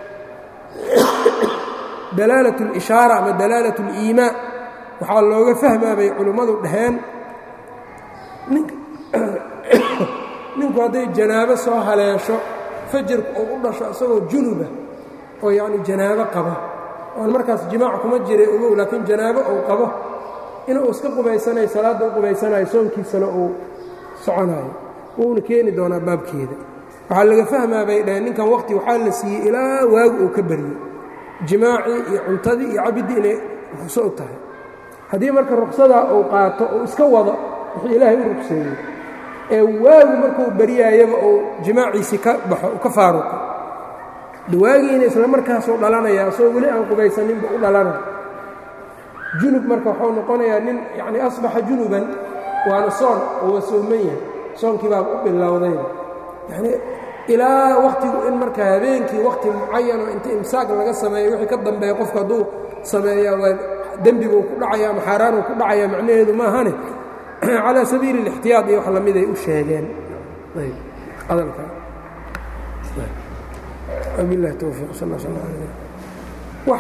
dalaalat اlishaara ama dalaalat اliimaa waxaa looga fahmaa bay culimmadu dhaheen ninku hadday janaabo soo haleesho fajarku uu u dhasho isagoo junuba oo yacni janaabo qaba oon markaas jimaac kuma jiray ogow laakiin janaabo uu qabo inuu iska qubaysanayo salaadda u qubaysanayo soonkiisana uu soconayo wuuna keeni doonaa baabkeeda waxaa laga fahmaa bay dhaheen ninkan waqti waxaa la siiyey ilaa waagu uu ka baryo jimaacii iyo cuntadii iyo cabiddii inay ruqso u tahay haddii marka ruqsadaa uu qaato uu iska wado wuxuu ilaahay u rugseeyey ee waagu markuu baryaayaba uu jimaaciisii ka baxo ka faaruqo dawaagiina isla markaasuu dhalanayaa soo weli aan qubaysaninba u dhalana junub marka waxuu noqonayaa nin yacni asbaxa junuban waana soon oo waa sooman yahay soonkii baaba u bilowday yacnii ilaa wakhtigu in marka habeenkii wakhti mucayanoo inta imsaaq laga sameeyo wixii ka dambeeya qofku hadduu sameeyaa waa dembiguu ku dhacaya ama xaaraanuu ku dhacaya macnaheedu maahane calى sabiili الاxtiyaad iyo wax lamid ay u sheegeen bilahi towfiiq sal sl